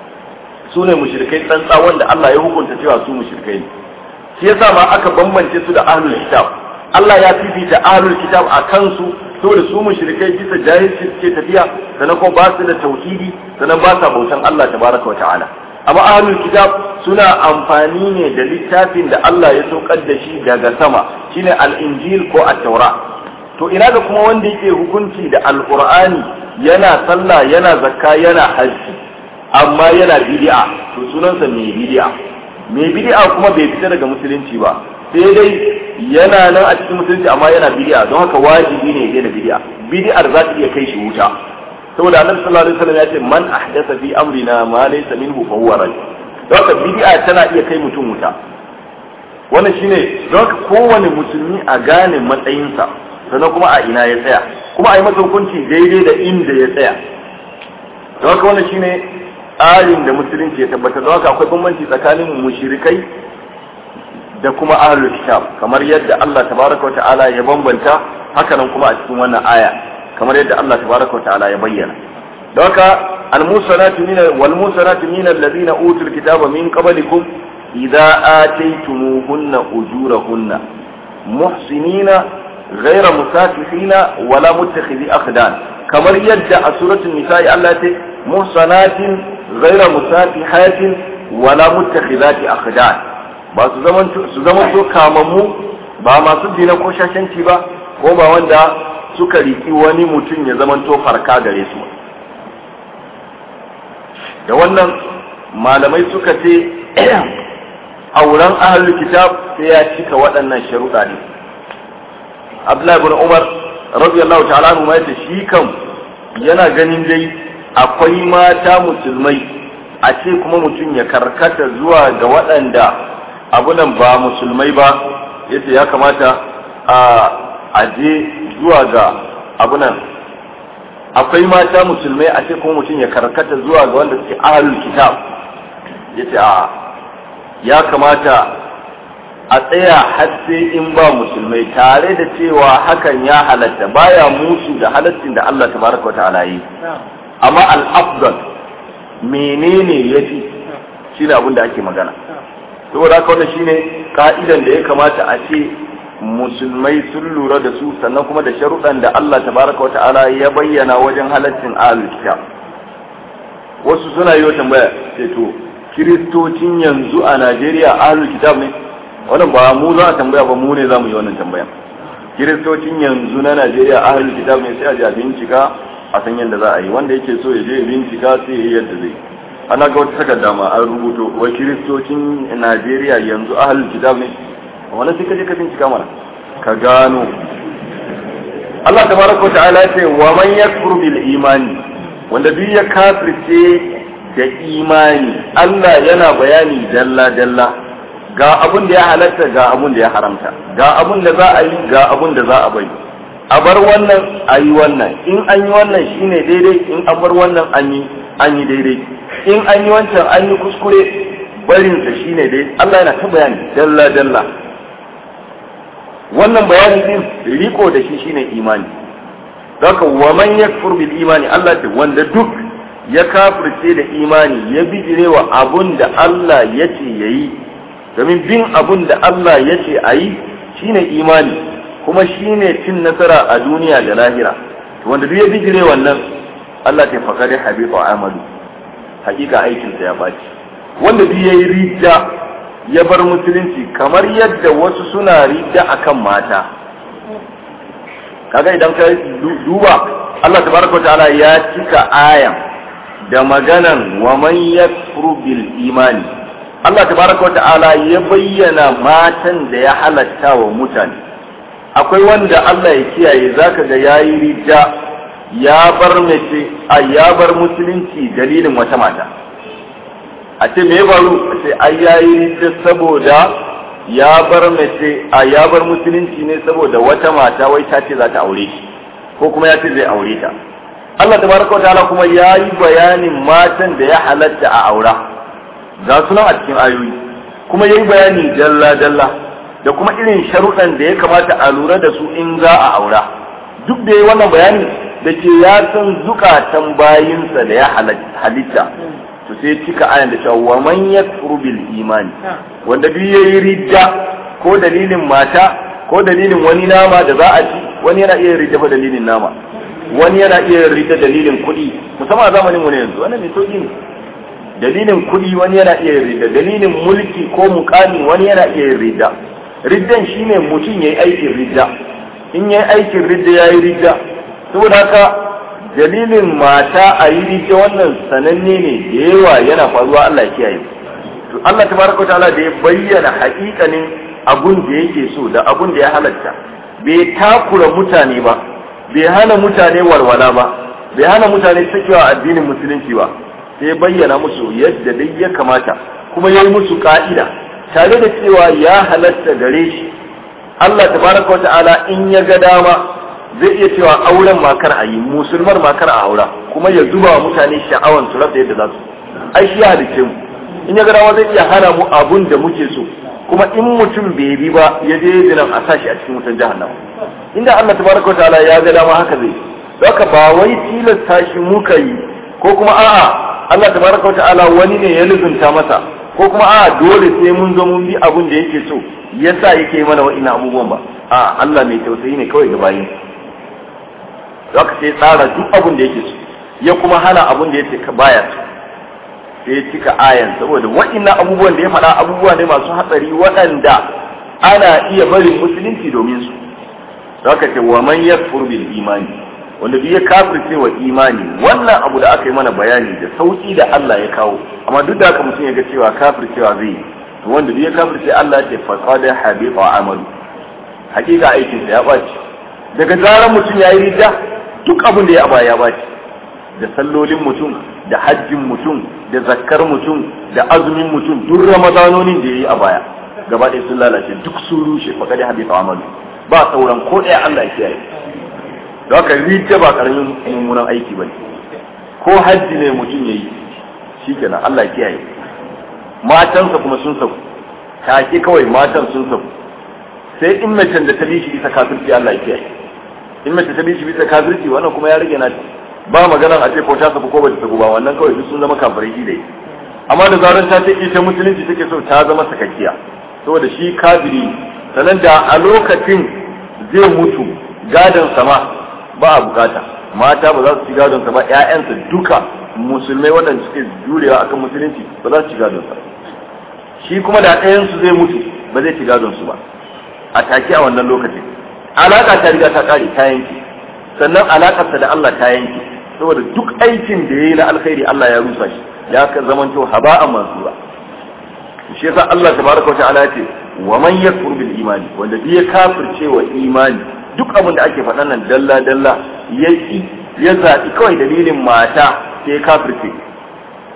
su ne mushrikai tsantsa wanda Allah ya hukunta cewa su mushrikai ne shi yasa ma aka bambance su da ahlul kitab Allah ya fifita ahlul kitab a kansu saboda su mushrikai bisa jahilci suke tafiya sannan kuma ba su da tauhidi sannan ba sa bautan Allah tabaraka wa ta'ala amma ahlul kitab suna amfani ne da littafin da Allah ya saukar da shi daga sama shine al-injil ko at-taura to ina ga kuma wanda yake hukunci da alqur'ani yana sallah yana zakka yana hajji amma yana bid'a to sunansa mai bid'a mai bid'a kuma bai fita daga musulunci ba sai dai yana nan a cikin musulunci amma yana bid'a don haka wajibi ne ya da bid'a bid'ar za ta iya kai shi wuta saboda annabi sallallahu alaihi wasallam ya ce man ahdatha fi amrina ma laysa minhu fa huwa rad don haka bid'a tana iya kai mutum wuta wannan shine don haka kowane musulmi a gane matsayinsa sannan kuma a ina ya tsaya kuma a yi masa hukunci daidai da inda ya tsaya don haka wannan shine tsarin da musulunci ya tabbatar don haka akwai bambanci tsakanin mushrikai da kuma ahlul kitab kamar yadda Allah tabaraka wa ta'ala ya bambanta hakanan kuma a cikin wannan aya kamar yadda Allah tabaraka wa ta'ala ya bayyana don haka al-musanatu min wal musanatu min alladhina utul kitaba min qablikum idza ataytumuhunna ujurahunna muhsinina ghayra musafihina wala muttakhidhi akhdan kamar yadda a suratul nisa'i Allah ta muhsanatin ghayra musafihatin wala muttakhidhati akhdan ba su zaman su zaman to kamammu ba masu dina ko shashanci ba ko ba wanda suka riki wani mutum ya zaman to farka gare su da wannan malamai suka ce auren ahlul kitab sai ya cika waɗannan sharuɗa ne Abdullahi ibn Umar radiyallahu ta'ala anhu ma yace shi kam yana ganin dai akwai mata musulmai a ce kuma mutum ya karkata zuwa ga waɗanda abunan ba musulmai ba yace ya kamata a aje zuwa ga abunan akwai mata musulmai a ce kuma mutum ya karkata zuwa ga wanda suke ahlul kitab yace a ya kamata a tsaya har sai in ba musulmai tare da cewa hakan ya halatta baya musu da halaccin da Allah tabaraka wa ta'ala yi amma al-afdal menene yafi shine abin da ake magana saboda haka wannan shine ka'idan da ya kamata a ce musulmai sun lura da su sannan kuma da sharuɗan da Allah tabaraka wa ta'ala ya bayyana wajen halaccin ahlul kitab wasu suna yi wa tambaya sai to kiristocin yanzu a Najeriya ahlul kitab ne wannan ba mu za a tambaya ba mu ne za mu yi wannan tambaya kiristocin yanzu na najeriya ahalul kitab ne sai a je a bincika a san yadda za a yi wanda yake so ya je ya bincika sai ya yi yadda zai ana ga wata takarda ma an rubuto wa kiristocin najeriya yanzu ahalul kitab ne wannan sai ka je ka bincika mana ka gano Allah tabaraka wa ta'ala ce wa man yakfur bil imani wanda duk ya kafirce da imani Allah yana bayani dalla dalla ga abun da ya halatta ga abun da ya haramta ga abun da za a yi ga abun da za a bari a bar wannan a yi wannan in an yi wannan shine daidai in an bar wannan an yi an yi daidai in an yi wancan an yi kuskure barinsa shine daidai Allah yana ta bayani dalla dalla wannan bayani din riko da shi shine imani Zaka wa man yakfur bil imani Allah da wanda duk ya kafirce da imani ya bijire wa abun da Allah ya ce yayi domin bin abun da Allah ya ce a yi shine imani kuma shine cin nasara a duniya da lahira wanda duk ya bijire wannan Allah ta fakari habita amalu hakika aikinsa ya baci wanda duk yayi ridda ya bar musulunci kamar yadda wasu suna ridda akan mata kaga idan ka duba Allah tabaraka wa ta'ala ya cika ayan da maganan wa man yakfuru bil imani Allah tabaraka wa ta'ala ya bayyana matan da ya halatta wa mutane akwai wanda Allah ya kiyaye zaka ga yayi ridda ya bar mace a ya bar musulunci dalilin wata mata a ce me faru a ce ai yayi ridda saboda ya bar mace a ya bar musulunci ne saboda wata mata wai ta ce za ta aure shi ko kuma ya ce zai aure ta Allah tabaraka wa ta'ala kuma ya yi bayanin matan da ya halatta a aura ga sunan a cikin ayoyi kuma ya yi bayani dalla dalla da kuma irin sharuɗan da ya kamata a lura da su in za a aura duk da ya wannan bayani da ke ya san zukatan bayinsa da ya halitta to sai cika ayan da cewa wa man yakfuru bil imani wanda duk yayi ridda ko dalilin mata ko dalilin wani nama da za a ci wani yana iya ridda dalilin nama wani yana iya ridda dalilin kuɗi musamman a zamanin mu ne yanzu wannan mai sauki ne dalilin kuɗi wani yana iya ridda dalilin mulki ko mukami wani yana iya ridda riddan shine mutum yayi aikin ridda in yayi aikin ridda yayi ridda saboda haka dalilin mata a yi rike wannan sananne ne da yawa yana faruwa Allah ya kiyaye to Allah tabaraka ta'ala da ya bayyana haƙiƙanin abun da yake so da abun da ya halatta bai takura mutane ba bai hana mutane walwala ba bai hana mutane sakewa addinin musulunci ba sai bayyana musu yadda dai ya kamata kuma ya yi musu ka'ida tare da cewa ya halatta gare shi Allah tabaraka ta'ala in ya ga dama zai iya cewa auren makar a yi musulmar makar a aura kuma ya zuba wa mutane sha'awan su rasa yadda za su ai shi halicce mu in ya garawa zai iya hana mu abun da muke so kuma in mutum bai bi ba ya je zinan a sashi a cikin wutan jahannama inda Allah tabaraka ta'ala ya ga dama haka zai haka ba wai tilasta shi muka yi ko kuma a'a Allah tabaraka ta'ala wani ne ya luzunta masa ko kuma a'a dole sai mun zo mun bi abun da yake so yasa yake mana wa'ina abubuwan ba a Allah mai tausayi ne kawai ga bayin za ka sai tsara duk abin da yake so ya kuma hana abin da yake ka baya so sai ya cika ayan saboda waɗannan abubuwan da ya faɗa abubuwa ne masu hatsari waɗanda ana iya barin musulunci domin su za ka ce wa man yakfur bil imani wanda duk ya kafirce wa imani wannan abu da aka yi mana bayani da sauki da Allah ya kawo amma duk da haka mutum ya ga cewa kafircewa zai yi to wanda duk ya kafirce Allah ya ce faqad habita amalu hakika aikinsa ya ɓaci daga zarar mutum ya yi rida duk abin da ya aba ya baci da sallolin mutum da hajjin mutum da zakkar mutum da azumin mutum duk ramadanonin da ya yi a baya gaba ɗaya sun lalace duk sun rushe fa kada habita amalu ba sauran ko ɗaya Allah ya kiyaye da haka rida ba karamin mummunan aiki bane ko hajji ne mutum ya yi shikenan Allah ya kiyaye matansa kuma sun sauku take kawai matan sun sauku sai in macen da ta bi shi bisa kafirci Allah ya kiyaye in mace ta bi shi bisa kafirci wannan kuma ya rage na ba magana a ce ko ta sabu ko ba ta sabu ba wannan kawai duk sun zama kafirai shi dai amma da zaran ta ce ita musulunci take so ta zama sakakkiya saboda shi kafiri sanan da a lokacin zai mutu gadon sama ba a bukata mata ba za su ci gadon sa ba ƴaƴansa duka musulmai waɗanda suke jurewa akan musulunci ba za su ci gadon sa shi kuma da ɗayansu zai mutu ba zai ci gadon su ba a take a wannan lokacin alaka ta riga ta kare ta yanke sannan alakarsa da Allah ta yanke saboda duk aikin da yayi na alkhairi Allah ya rusa shi ya ka zamanto haba'an mansura shi yasa Allah tabaraka ta'ala ce wa man yakfur bil imani wanda bi ya kafirce wa imani duk abin da ake faɗan nan dalla dalla ya ya zaɓi kawai dalilin mata sai ya kafirce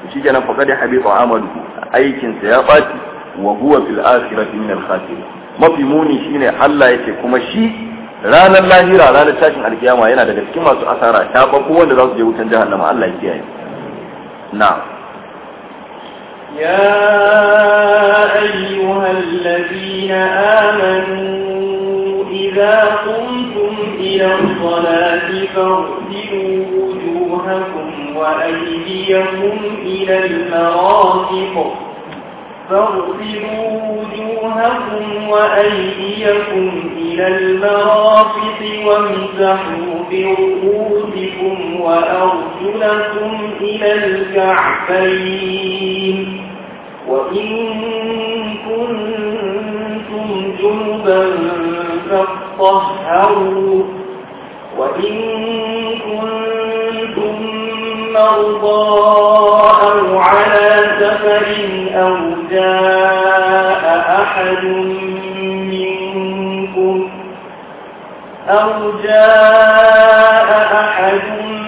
shi kenan faqad habita amalu aikin sa ya baci wa huwa fil akhirati min al khasirin mafi muni shine Allah yake kuma shi ranar lahira ranar tashin alkiyama yana daga cikin masu asara ta babu wanda za su je wutan jahannama Allah ya kiyaye na'am يا أيها الذين آمنوا إذا قمتم إلى الصلاة فاغسلوا وجوهكم وأيديكم إلى المرافق فاغسلوا وجوهكم وأيديكم إلى المرافق وامسحوا برؤوسكم وأرجلكم إلى الكعبين وإن كنتم جنبا فاطهروا وإن كنتم مرضى أو على سفر أو جاء أحد منكم أو جاء أحد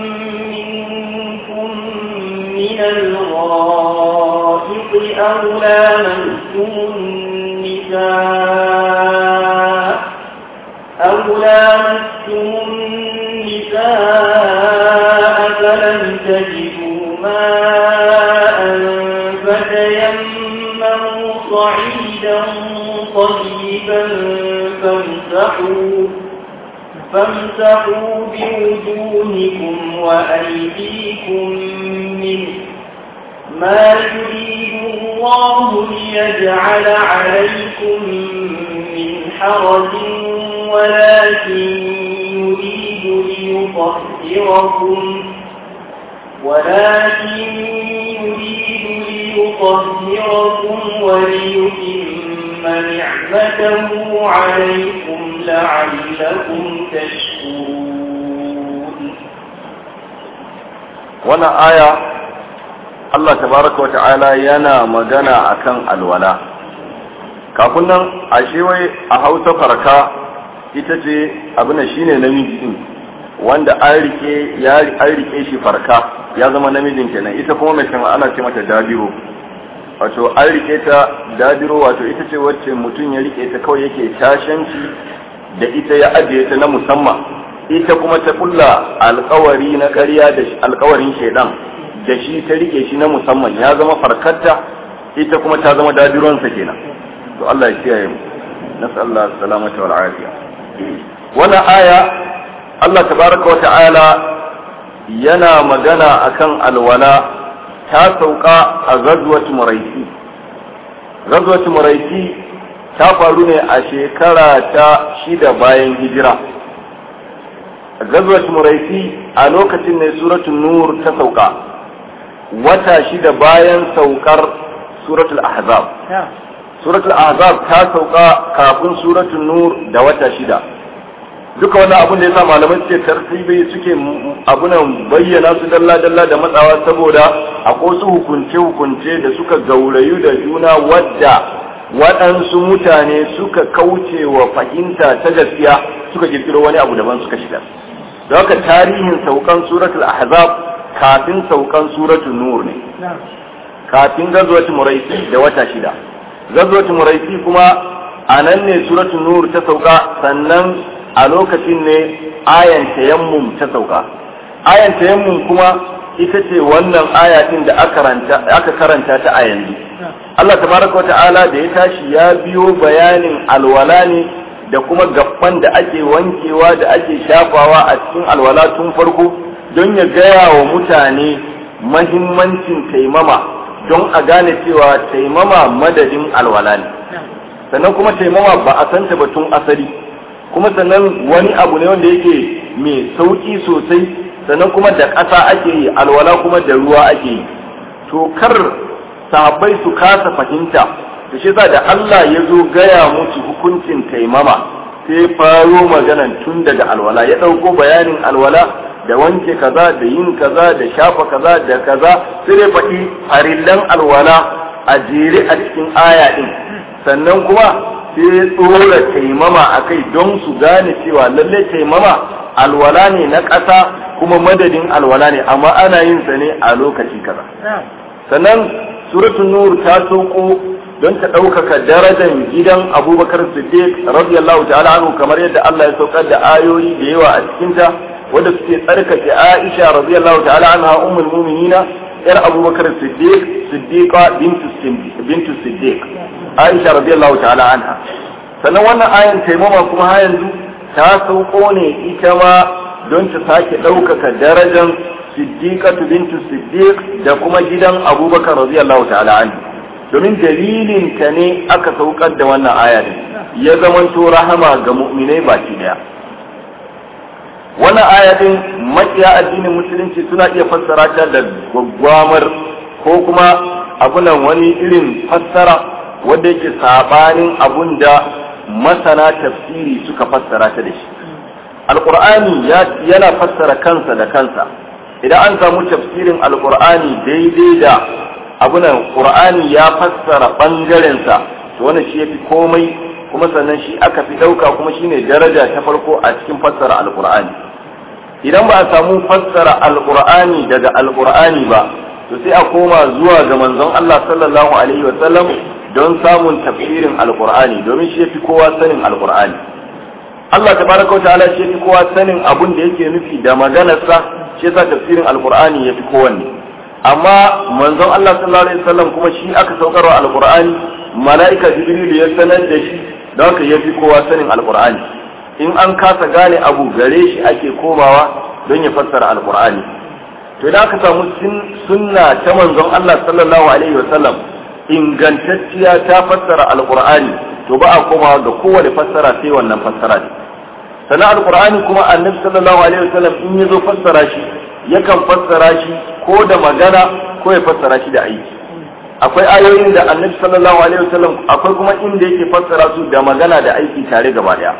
منكم من الغائط أو لامستم النساء أو لامستم النساء فلم تجدوا ماء فتيمموا صعيدا طيبا فامسحوا فامسحوا بوجوهكم وأيديكم منه ما يريد الله ليجعل عليكم من حرج ولكن يريد ليطهركم ولكن يريد ليطهركم وليتم نعمته عليكم لعلكم تشكرون wannan aya Allah tabaraka wata'ala yana magana akan alwala kafin nan ashe wai a hausa farka ita ce abin shine namiji din wanda an rike ya an rike shi farka ya zama namijin kenan ita kuma mai kan ana ce mata dabiro wato an rike ta dabiro wato ita ce wacce mutum ya rike ta kawai yake tashanci da ita ya ajiye ta na musamman ita kuma ta kulla alkawari na ƙarya da alkawarin shaidan da shi ta rike shi na musamman ya zama farkarta ita kuma ta zama dabironsa kenan to Allah ya kiyaye mu nasallahu salamata wal afiya wannan aya Allah tabaraka wa ta'ala yana magana akan alwala ta sauka a ghazwat muraisi ghazwat muraisi ta faru ne a shekara ta shida bayan hijira ghazwat muraisi a lokacin ne suratul nur ta sauka wata shida bayan saukar suratul ahzab suratul ahzab ta sauka kafin suratul nur da wata shida duka wannan abin da yasa malamai suke tartibi suke abunan bayyana su dalla dalla da matsawa saboda akwai su hukunce hukunce da suka gaurayu da juna wadda waɗansu mutane suka kauce wa fahimta ta gaskiya suka kirkiro wani abu daban suka shiga da haka tarihin saukan suratul ahzab kafin saukan suratul nur ne kafin gazwatu muraisi da wata shida gazwatu muraisi kuma a nan ne suratul nur ta sauka sannan a lokacin ne ayan tayammum ta sauka ayan tayammum kuma ita ce wannan aya din da aka karanta ta a yanzu Allah tabaraka wa ta'ala da ya tashi ya biyo bayanin alwala ne da kuma gaban da ake wankewa da ake shafawa a cikin alwala tun farko don ya gaya wa mutane mahimmancin taimama don a gane cewa taimama madadin alwala ne sannan kuma taimama ba a santa ba tun asali kuma sannan wani abu ne wanda yake mai sauki sosai sannan kuma da ƙasa ake yi alwala kuma da ruwa ake yi to kar sahabbai su kasa fahimta da shi da Allah ya zo gaya musu hukuncin taimama sai faro maganan tun daga alwala ya ɗauko bayanin alwala da wanke kaza da yin kaza da shafa kaza da kaza sai dai faɗi farillan alwala a jere a cikin aya ɗin sannan kuma sai tsora taimama a kai don su gane cewa lallai taimama alwala ne na ƙasa kuma madadin alwala ne amma ana yin sa ne a lokaci kaza sannan suratul nur ta sauko don ta ɗaukaka darajar gidan abubakar siddiq radiyallahu ta'ala anhu kamar yadda Allah ya saukar da ayoyi da yawa a cikinta wanda suke tsarkake aisha radiyallahu ta'ala anha ummul mu'minina yar abubakar siddiq siddiqa bintu bintu siddiq aisha radiyallahu ta'ala anha sannan wannan ayan taimama kuma har yanzu ta sauko ne ita ma don ta sake ɗaukaka darajar siddiqatu bintu siddiq da kuma gidan abubakar radiyallahu ta'ala anhu domin dalilin ta ne aka saukar da wannan aya din ya zamanto rahama ga mu'minai baki daya wannan aya din makiya addinin musulunci suna iya fassara ta da gwaggwamar ko kuma abunan wani irin fassara wanda yake sabanin abun da masana tafsiri suka fassara ta da shi alqur'ani yana fassara kansa da kansa idan an samu tafsirin alqur'ani daidai da abunan qur'ani ya fassara bangarensa to wannan shi yafi komai kuma sannan shi aka fi dauka kuma shine daraja ta farko a cikin fassara alqur'ani idan ba a samu fassara alqur'ani daga alqur'ani ba to sai a koma zuwa ga manzon Allah sallallahu alaihi wa sallam don samun tafsirin alqur'ani domin shi yafi kowa sanin alqur'ani Allah tabaraka wa ta'ala shi yafi kowa sanin abun da yake nufi da maganarsa shi yasa tafsirin alqur'ani yafi kowanne amma manzon Allah sallallahu alaihi wasallam kuma shi aka saukarwa alqur'ani mala'ika jibril ya sanar da shi don haka yafi kowa sanin alqur'ani in an kasa gane abu gare shi ake komawa don ya fassara alqur'ani to idan aka samu sunna ta manzon Allah sallallahu alaihi wasallam ingantacciya ta fassara alqur'ani to ba a komawa ga kowane fassara sai wannan fassara ne sannan alqur'ani kuma annabi sallallahu alaihi wasallam in ya zo fassara shi yakan fassara shi ko da magana ko ya fassara shi da aiki akwai ayoyin da annabi sallallahu alaihi wasallam akwai kuma inda yake fassara su da magana da aiki tare gaba daya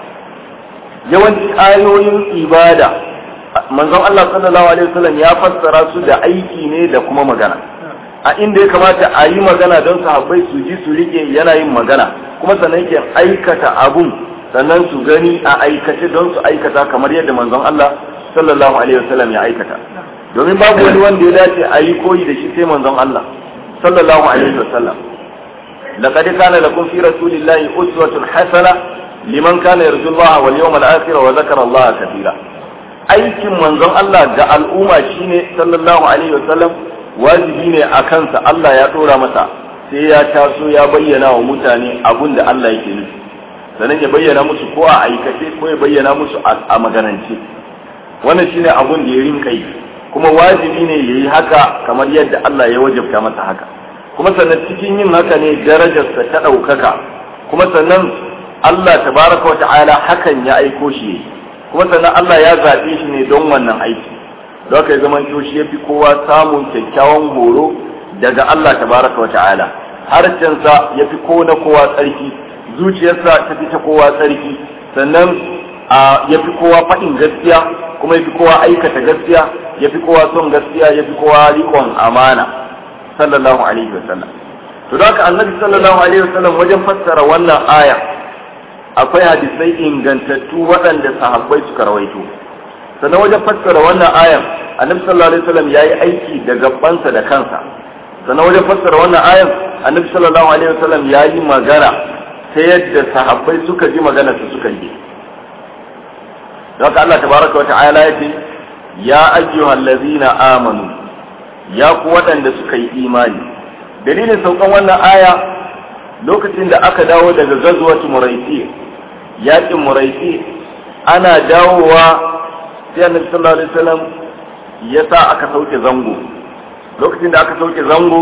yawanci ayoyin ibada manzon Allah sallallahu alaihi wasallam ya fassara su da aiki ne da kuma magana a inda ya kamata a yi magana don sahabbai su ji su rike yana yin magana kuma sannan yake aikata abun sannan su gani a aikace don su aikata kamar yadda manzon Allah sallallahu alaihi wasallam ya aikata domin babu wani wanda ya dace a yi koyi da shi sai manzon Allah sallallahu alaihi wasallam laqad kana lakum fi rasulillahi uswatun hasana liman kana yarju Allah wal yawmal akhir wa zakara Allah katira aikin manzon Allah ga al'umma shine sallallahu alaihi wasallam wajibi ne a kansa Allah ya dora masa sai ya taso ya bayyana wa mutane abun da Allah yake nufi sannan ya bayyana musu ko a aikace ko ya bayyana musu a maganance wannan shine abun da ya rinka yi kuma wajibi ne yayi haka kamar yadda Allah ya wajabta masa haka kuma sannan cikin yin haka ne darajarsa ta ɗaukaka kuma sannan Allah tabaraka wa ta'ala hakan ya aiko shi kuma sannan Allah ya zaɓe shi ne don wannan aiki don haka ya zama shi ya fi kowa samun kyakkyawan horo daga Allah tabaraka wa ta'ala harshensa ya fi ko na kowa tsarki zuciyarsa ta fi ta kowa tsarki sannan ya fi kowa faɗin gaskiya kuma ya fi kowa aikata gaskiya ya fi kowa son gaskiya ya fi kowa riƙon amana sallallahu alaihi wa sallam to da haka annabi sallallahu alaihi wa sallam wajen fassara wannan aya akwai hadisai ingantattu waɗanda sahabbai suka rawaito sannan wajen fassara wannan ayan annabi sallallahu alaihi wa sallam yayi aiki da gabansa da kansa sannan wajen fassara wannan ayan annabi sallallahu alaihi wa sallam yayi magana ta yadda sahabbai suka ji magana su suka yi haka Allah tabaraka wa ta'ala yace ya ayyuhal ladzina amanu ya ku waɗanda suka yi imani dalilin saukan wannan aya lokacin da aka dawo daga gazuwatu muraisi yaƙin muraisi ana dawowa sai annabi sallallahu alaihi wasallam ya sa aka sauke zango lokacin da aka sauke zango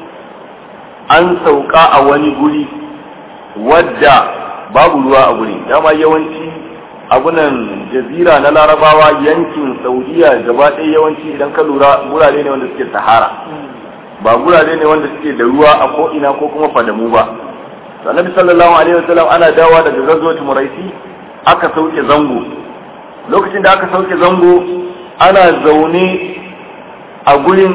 an sauka a wani guri wadda babu ruwa a guri dama yawanci abunan jazira na larabawa yankin saudiya gaba ɗaya yawanci idan ka lura gurare ne wanda suke sahara ba gurare ne wanda suke da ruwa a ko'ina ko kuma fadamu ba annabi sallallahu alaihi wasallam ana dawa daga gazuwar muraisi aka sauke zango lokacin da aka sauke zango ana zaune a gurin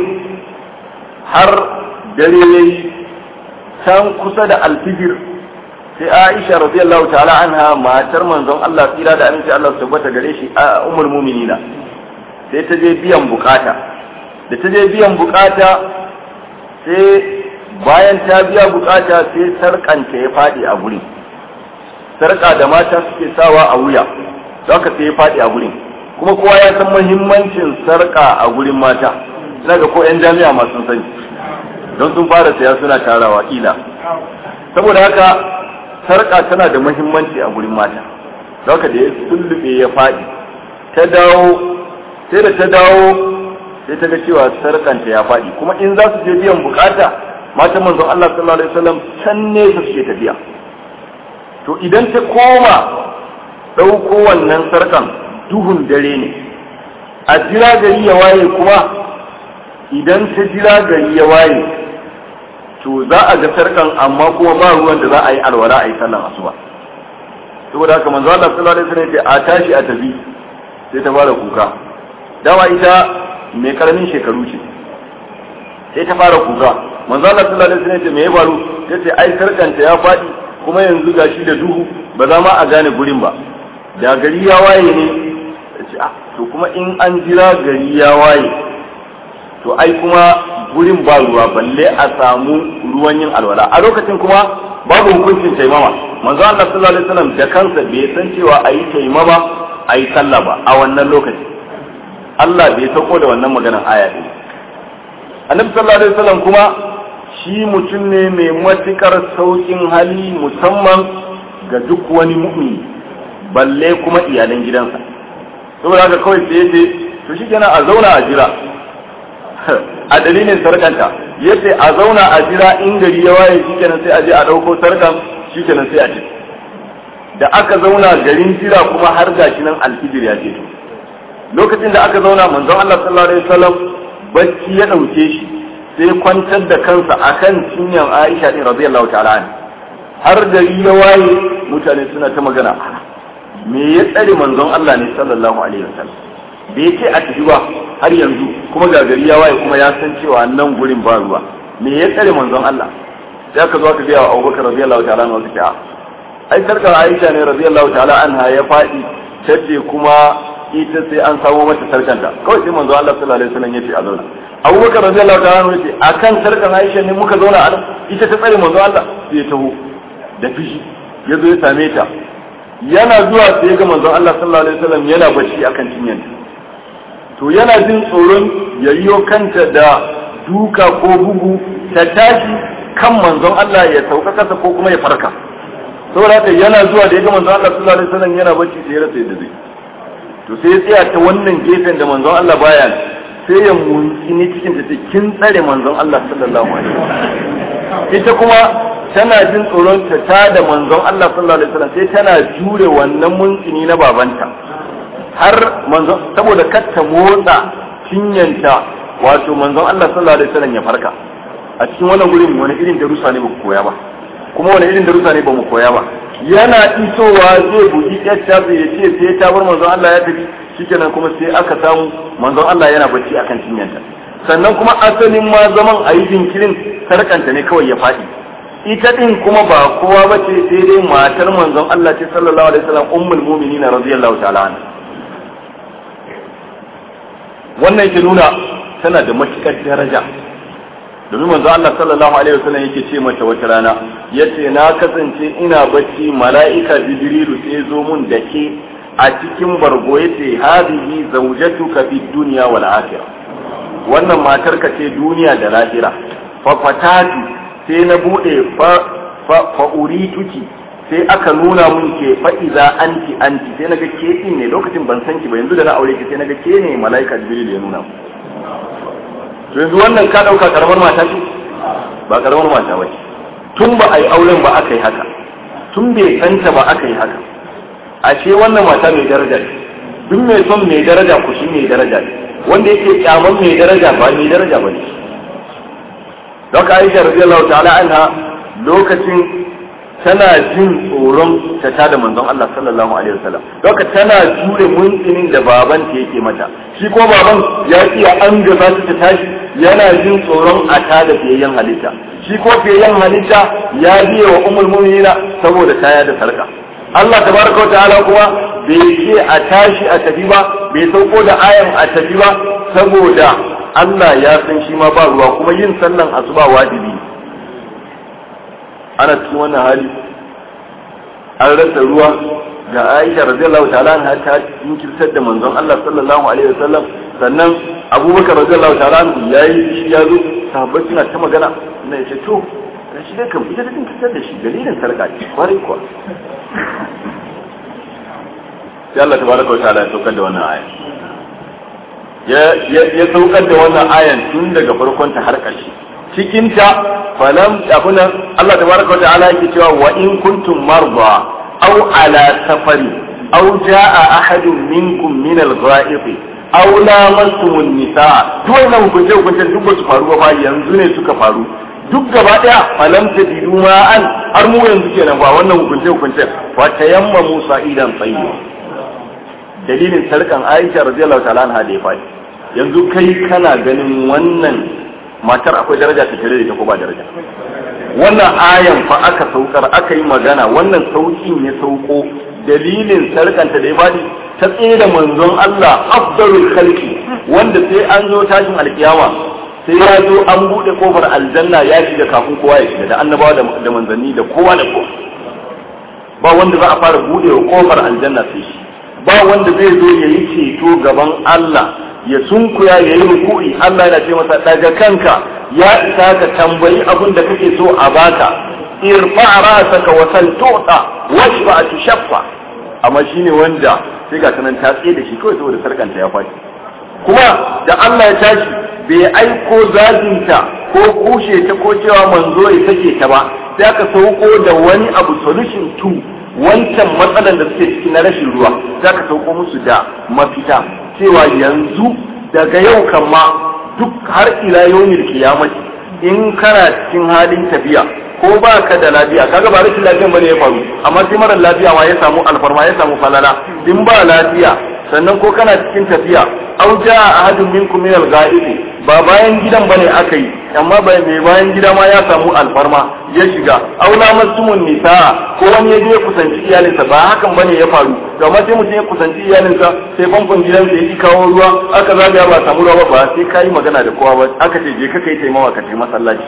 har dare yayi can kusa da alfijir sai Aisha radiyallahu ta'ala anha matar manzon Allah tsira da aminci Allah su tabbata gare shi a ummul mu'minina sai ta je biyan bukata da ta je biyan bukata sai bayan ta biya bukata sai sarkanta ya faɗi a gurin sarka da mata suke sawa a wuya za ka sai ya faɗi a gurin kuma kowa ya san muhimmancin sarka a gurin mata ina ga ko 'yan jami'a masu sani don sun fara saya suna tarawa ila saboda haka sarka tana da muhimmanci a gurin mata za ka da ya sullube ya faɗi ta dawo sai da ta dawo sai ta ga cewa sarkanta ya faɗi kuma in za su je biyan bukata matan manzon Allah sallallahu alaihi wasallam can ne su suke tafiya to idan ta koma ɗauko wannan sarkan duhun dare ne a jira gari ya waye kuma idan ta jira gari ya waye to za a ga sarkan amma kuma ba ruwan da za a yi alwala a yi sallan asuba saboda haka manzo Allah sallallahu alaihi wasallam ya ce a tashi a tafi sai ta fara kuka dama ita mai karamin shekaru ce sai ta fara kuka manzo Allah sallallahu alaihi wasallam ya ce me ya faru tace ai sarkanta ya faɗi kuma yanzu gashi da duhu ba za ma a gane gurin ba da gari ya waye ne ce ah to kuma in an jira gari ya waye to ai kuma gurin ba ruwa balle a samu ruwan yin alwala a lokacin kuma babu hukuncin taimama manzo Allah sallallahu alaihi wasallam da kansa bai san cewa ayi taimama ayi sallah ba a wannan lokacin Allah bai sauko da wannan maganar aya ɗin annabi sallallahu alaihi wasallam kuma shi mutum ne mai matukar saukin hali musamman ga duk wani mu'mini balle kuma iyalan gidansa saboda haka kawai sai yace to shi kenan a zauna a jira a dalilin sarkanta yace a zauna a jira in gari ya waye shi kenan sai a je a dauko sarkan shi kenan sai a ce da aka zauna garin jira kuma har gashi nan alfijir ya ce to lokacin da aka zauna manzon Allah sallallahu alaihi wasallam bacci ya dauke shi sai kwantar da kansa akan cinyan Aisha din radiyallahu ta'ala anha har gari ya waye mutane suna ta magana me ya tsare manzon Allah ne sallallahu alaihi wasallam bai ce a tafi ba har yanzu kuma ga gari ya waye kuma ya san cewa nan gurin ba ruwa me ya tsare manzon Allah sai aka zo aka ga Abubakar radiyallahu ta'ala anhu suke ai sarkar Aisha ne radiyallahu ta'ala anha ya faɗi tace kuma ita sai an samo mata sarkanta kawai sai manzo Allah sallallahu alaihi wasallam yace a zauna Abubakar radiyallahu ta'ala anhu yace akan sarkan Aisha ne muka zauna a ita ta tsare manzo Allah sai ya taho da fishi ya zo ya same ta yana zuwa sai ya ga manzon Allah sallallahu alaihi wasallam yana bacci akan cinyanta to yana jin tsoron yayyo kanta da duka ko bugu ta tashi kan manzon Allah ya sauka kasa ko kuma ya farka saboda haka yana zuwa da ya ga manzon Allah sallallahu alaihi wasallam yana bacci sai ya rasa yadda zai to sai ya tsaya ta wannan gefen da manzon Allah baya sai ya muntsini cikin ta kin tsare manzon Allah sallallahu alaihi wasallam ita kuma tana jin tsoron ta ta da manzon Allah sallallahu alaihi wasallam sai tana jure wannan muntsini na babanta har manzon saboda kar ta motsa cinyanta wato manzon Allah sallallahu alaihi wasallam ya farka a cikin wannan gurin wani irin darussa ne ba ku koya ba kuma wani irin darussa ne ba mu koya ba yana isowa zai buɗi yacca zai ya ce sai ta bar manzon Allah ya tafi shikenan kuma sai aka samu manzon Allah yana bacci akan cinyanta sannan kuma asalin ma zaman a yi jinkirin sarkanta ne kawai ya faɗi ita din kuma ba kowa ba ce sai dai matar manzon Allah ce sallallahu alaihi wasallam ummul mu'minin radiyallahu ta'ala anha wannan ke nuna tana da matukar daraja domin manzo Allah sallallahu alaihi wasallam yake ce mata wata rana yace na kasance ina bacci mala'ika jibrilu sai zo mun da ke a cikin bargo yace hadhihi zawjatuka fid dunya wal akhirah wannan matar ka ce duniya da lahira fa fatati sai na bude fa fa urituki sai aka nuna mun ke fa iza anti anti sai naga ke din ne lokacin ban san ki ba yanzu da na aure ki sai naga ke ne mala'ika jibrilu ya nuna mu yanzu wannan ka ɗauka karamar mata ce ba karamar mata ba tun ba a yi auren ba aka yi haka tun bai santa ba aka yi haka ashe wannan mata mai daraja ce duk mai son mai daraja ku shi mai daraja ne wanda yake kyaman mai daraja ba mai daraja ba ne don ka aisha radiyallahu ta'ala anha lokacin tana jin tsoron ta tada manzon Allah sallallahu alaihi wasallam doka tana jure muntsinin da baban ta yake mata shi ko baban ya iya an gaba ta tashi yana jin tsoron a tada fiyayyen halitta shi ko fiyayyen halitta ya biye wa ummul mu'minina saboda kaya da sarka Allah tabaraka wa ta'ala kuma bai ce a tashi a tafi ba bai sauko da ayan a tafi ba saboda Allah ya san shi ma ba ruwa kuma yin sallan asuba wajibi ana cikin wannan hali an rasa ruwa ga Aisha radiyallahu ta'ala anha ta jinkirtar da manzon Allah sallallahu alaihi wasallam sannan Abubakar radiyallahu ta'ala anhu yayi shi ya zo sahabbai suna ta magana na yace to shi dai kam ita ta jinkirtar da shi dalilin sarka ce kwarai kuwa sai Allah tabaraka wa ta'ala ya saukar da wannan aya ya saukar da wannan ayan tun daga farkon ta har ƙarshe cikin ta falam abunan Allah tabaraka wa ta'ala yake cewa wa in kuntum marda aw ala safari aw jaa ahadun minkum min al-gha'ib aw lamastum an-nisaa duk wannan hukunce hukunce duk ba su faru ba yanzu ne suka faru duk gaba daya falam tajidu ma'an har mu yanzu kenan ba wannan hukunce hukunce fa tayammamu sa'idan tayyib dalilin sarkan Aisha radiyallahu ta'ala anha da ya faɗi yanzu kai kana ganin wannan matar akwai daraja ta tare da ita ko ba daraja wannan ayan fa aka saukar aka yi magana wannan saukin ya sauko dalilin sarkanta da ya faɗi ta tsaye da manzon Allah afdalul khalqi wanda sai an zo tashin alkiyama sai ya zo an bude kofar aljanna ya shiga kafin kowa ya shiga da annabawa da manzanni da kowa da kowa ba wanda za a fara bude kofar aljanna sai shi ba wanda zai zo ya yi ceto gaban Allah ya sunkuya ya yi ruku'i Allah yana ce masa daga kanka ya isa ka tambayi abin da kake so a baka irfa ra'saka wa sal tu'ta washfa tushaffa amma shine wanda sai ga sanan ta tsaye da shi kawai saboda sarkanta ya faɗi kuma da Allah ya tashi bai aiko zaginta ko kushe ta ko cewa manzo ya sake ta ba sai aka sauko da wani abu solution to wancan matsalan da suke ciki na rashin ruwa za ka sauko musu da mafita cewa yanzu daga yau kan ma duk har ila yawmil kiyamati in kana cikin halin tafiya ko ba ka da lafiya kaga ba rashin lafiyan bane ya faru amma sai mara lafiya ma ya samu alfarma ya samu falala in ba lafiya sannan ko kana cikin tafiya au jaa ahadun minkum min al-ghaibi ba bayan gidan bane aka yi amma bai mai bayan gida ma ya samu alfarma ya shiga aula masumun nisa ko wani ya je kusanci iyalinsa ba hakan bane ya faru to amma sai mutum ya kusanci iyalinsa sai famfon gidansa ya ki kawo ruwa aka zagaya ba samu ruwa ba sai kayi magana da kowa ba aka ce je ka kai taimawa ka tai masallaci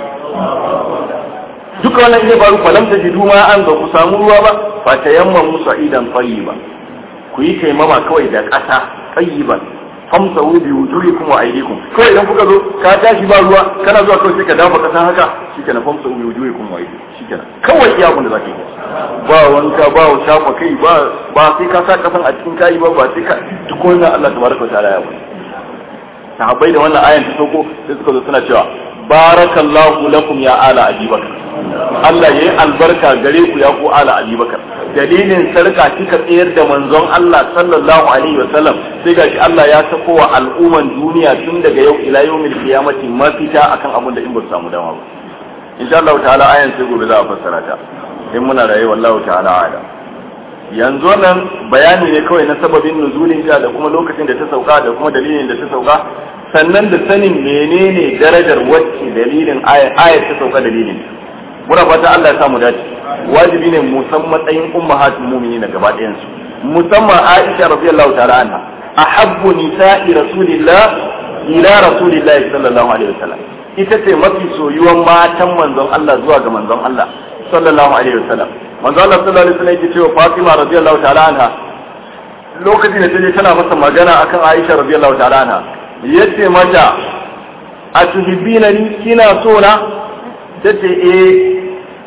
duka wannan ya faru falam ta jidu ma an ba ku samu ruwa ba fa tayammamu sa'idan tayyiba ku yi taimama kawai da ƙasa tayyiban famsahu bi wujuhikum wa aydikum kawai idan kuka zo ka tashi ba ruwa kana zuwa kawai sai ka dafa kasan haka shikenan famsahu bi wujuhikum wa aydikum shikenan kawai iya abin da zaka yi ba wanka ba shafa kai ba ba sai ka sa kasan a cikin kai ba ba sai ka duk wannan Allah tabaraka wa ta'ala ya bari sahabbai da wannan ayan ta sauko sai suka zo suna cewa barakallahu lakum ya ala abubakar Allah yayi albarka gare ku ya ku ala abubakar dalilin sarka kika tsayar da manzon Allah sallallahu alaihi wa sallam sai gashi Allah ya sako wa al'umman duniya tun daga yau ila yawmil qiyamati mafita akan abin da in ba su samu dama ba insha Allah ta'ala ayan sai gobe za a fassara ta in muna raye wallahu ta'ala ala yanzu nan bayani ne kawai na sababin nuzulin ta da kuma lokacin da ta sauka da kuma dalilin da ta sauka sannan da sanin menene darajar wacce dalilin ayar ta sauka dalilin muna fata Allah ya samu dace wajibi ne mu san matsayin ummahatul mu'minin gaba ɗayan su musamman Aisha radiyallahu ta'ala anha ahabbu nisa'i rasulillah ila rasulillah sallallahu alaihi wasallam ita ce mafi soyuwan matan manzon Allah zuwa ga manzon Allah sallallahu alaihi wasallam manzon Allah sallallahu alaihi wasallam yake cewa Fatima radiyallahu ta'ala anha lokacin da taje tana masa magana akan Aisha radiyallahu ta'ala anha yace mata a tuhibbina ni kina so na tace eh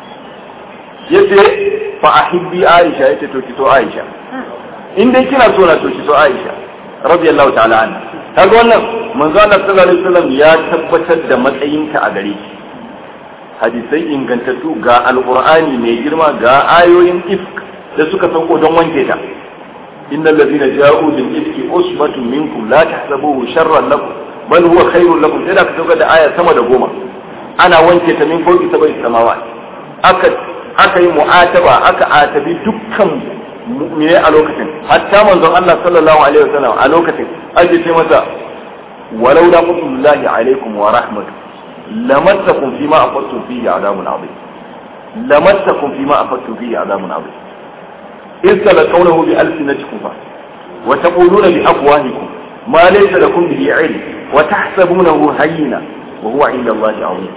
yace fa ahibbi Aisha yace to ki so Aisha in dai kina so na to ki so Aisha radiyallahu ta'ala anha kaga wannan manzo Allah sallallahu alaihi wasallam ya tabbatar da matsayinta a gare ki hadisai ingantattu ga alqur'ani mai girma ga ayoyin ifk da suka sauko don wanke ta innal ladina ja'u bil ifki usbatun minkum la tahsabuhu sharran lakum bal huwa khairun lakum sai da ka sauka da aya sama da goma ana wanke ta min fawqi sabai samawat aka aka yi mu'ataba aka atabi dukkan mu'mine a lokacin hatta manzon Allah sallallahu alaihi wasallam a lokacin ake ce masa walau da mutullahi alaikum wa rahmatu lamassakum fima afattum fihi adabun azim lamassakum fima afattum fihi adabun azim إذ تلقونه بألسنتكم وتقولون بأفواهكم ما ليس لكم به علم wa tahsabunahu hayyina wa huwa inda Allah azim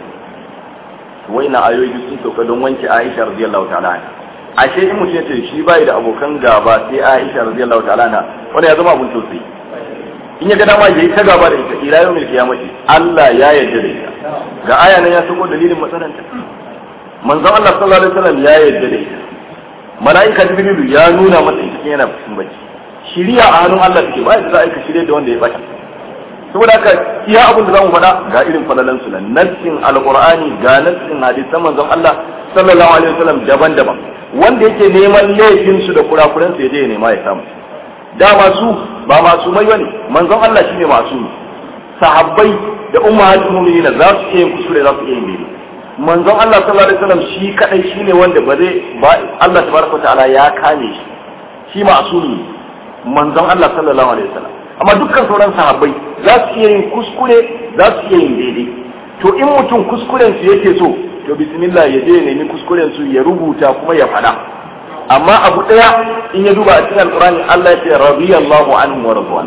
waina ayoyi sun sauka don wanke Aisha radiyallahu ta'ala anha ashe in mutum ya ce shi bai da abokan gaba sai Aisha radiyallahu ta'ala anha wanda ya zama abun tausayi in ya ga dama yayi ta gaba da ita ila yawmil qiyamati Allah ya yarda da ita ga aya nan ya sako dalilin matsalanta manzon Allah sallallahu alaihi wasallam ya yarda da ita mala'ika jibrilu ya nuna masa ita yana cikin bacci shiriya a hannun Allah take ba za a aika shirye da wanda ya bata saboda haka iya abin da zamu faɗa ga irin falalan su nan nassin alqur'ani ga nassin hadisan manzon Allah sallallahu alaihi wasallam daban-daban wanda yake neman laifin su da kurakuran su ya je ya nema ya samu dama su ba masu mai bane manzon Allah shine masu sahabbai da ummatul mu'minin za su iya yin kuskure za su iya yin daidai manzon Allah sallallahu alaihi wasallam shi kadai shine wanda ba zai ba Allah tabaraka ta'ala ya kame shi shi ma'sumi manzon Allah sallallahu alaihi wasallam amma dukkan sauran sahabbai za su iya yin kuskure za su iya yin daidai to in mutum kuskuren su yake so to bismillah ya je ya nemi kuskuren su ya rubuta kuma ya faɗa amma abu daya in ya duba a cikin alqur'ani Allah ya ce radiyallahu anhu wa radwan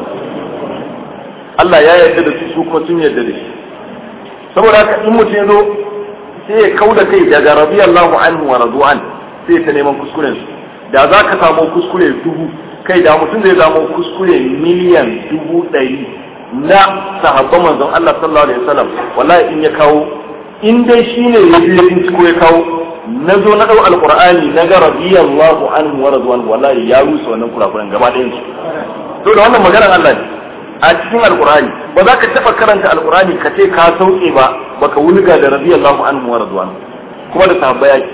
Allah ya yarda da su su kuma sun yarda da shi saboda haka in mutum ya zo sai ya kauda kai daga radiyallahu anhu wa radwan sai ta neman kuskuren su da za ka samu kuskure dubu kai da mutum zai samu kuskure miliyan dubu ɗari na sahabban manzon Allah sallallahu alaihi wasallam wallahi in ya kawo in dai shine ya biyo in ko ya kawo na zo na dau alqur'ani na ga radiyallahu anhu wa radwan wallahi ya rusa wannan kurakuran gaba ɗayan su to da wannan maganar Allah ne a cikin alqur'ani ba za ka taba karanta alqur'ani ka ce ka sauke ba baka wulga da radiyallahu anhu wa radwan kuma da sahabbai yake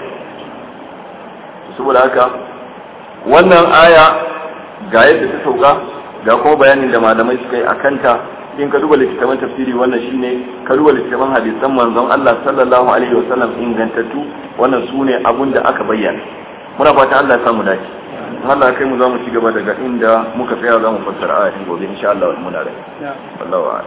saboda haka wannan aya ga yadda ta sauka ga kuma bayanin da malamai suka yi a kanta in ka duba littattafan tafsiri wannan shine ka duba littattafan hadisan manzon Allah sallallahu alaihi wasallam ingantattu wannan sune abun da aka bayyana muna fata Allah ya samu dace Allah kai mu za mu ci gaba daga inda muka tsaya za mu fassara ayatin gobe insha Allah muna da wallahu a'lam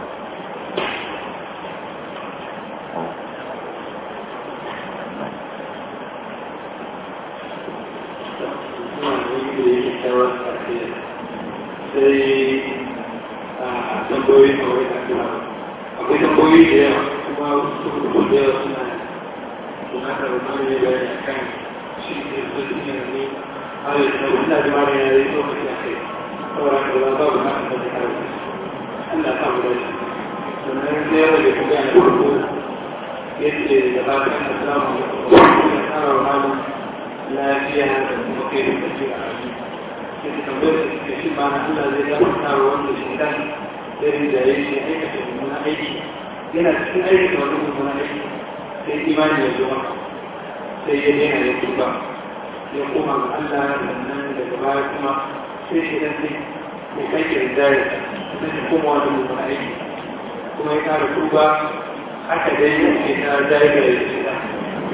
sai a tambayoyi a wani kasuwa akwai tambayoyi da yawa kuma su rubu da yawa suna suna da rumani ne bayani a kan shi ne su ne ne a yi da wanda da mara yana yi lokaci a kai saboda ka ba babu na kan da kare Allah ta mu dace sannan sai yawa da kuma yana rubu yace da ba ta da samu da tsara rumani lafiya da kuma kai da kace a cikin tambayar da shi ma na Allah zai gafarta wa wanda shi kan sai da ya shi aikata mummunan aiki yana cikin aikata wani mummunan aiki sai imani ya zo maka sai ya daina ya tuba ya koma ga Allah sannan daga baya kuma sai shi dan sai ya kai ki rinjaya sai ya koma wani mummunan aiki kuma ya kara tuba haka dai ya ce ta jaya da ya ce ta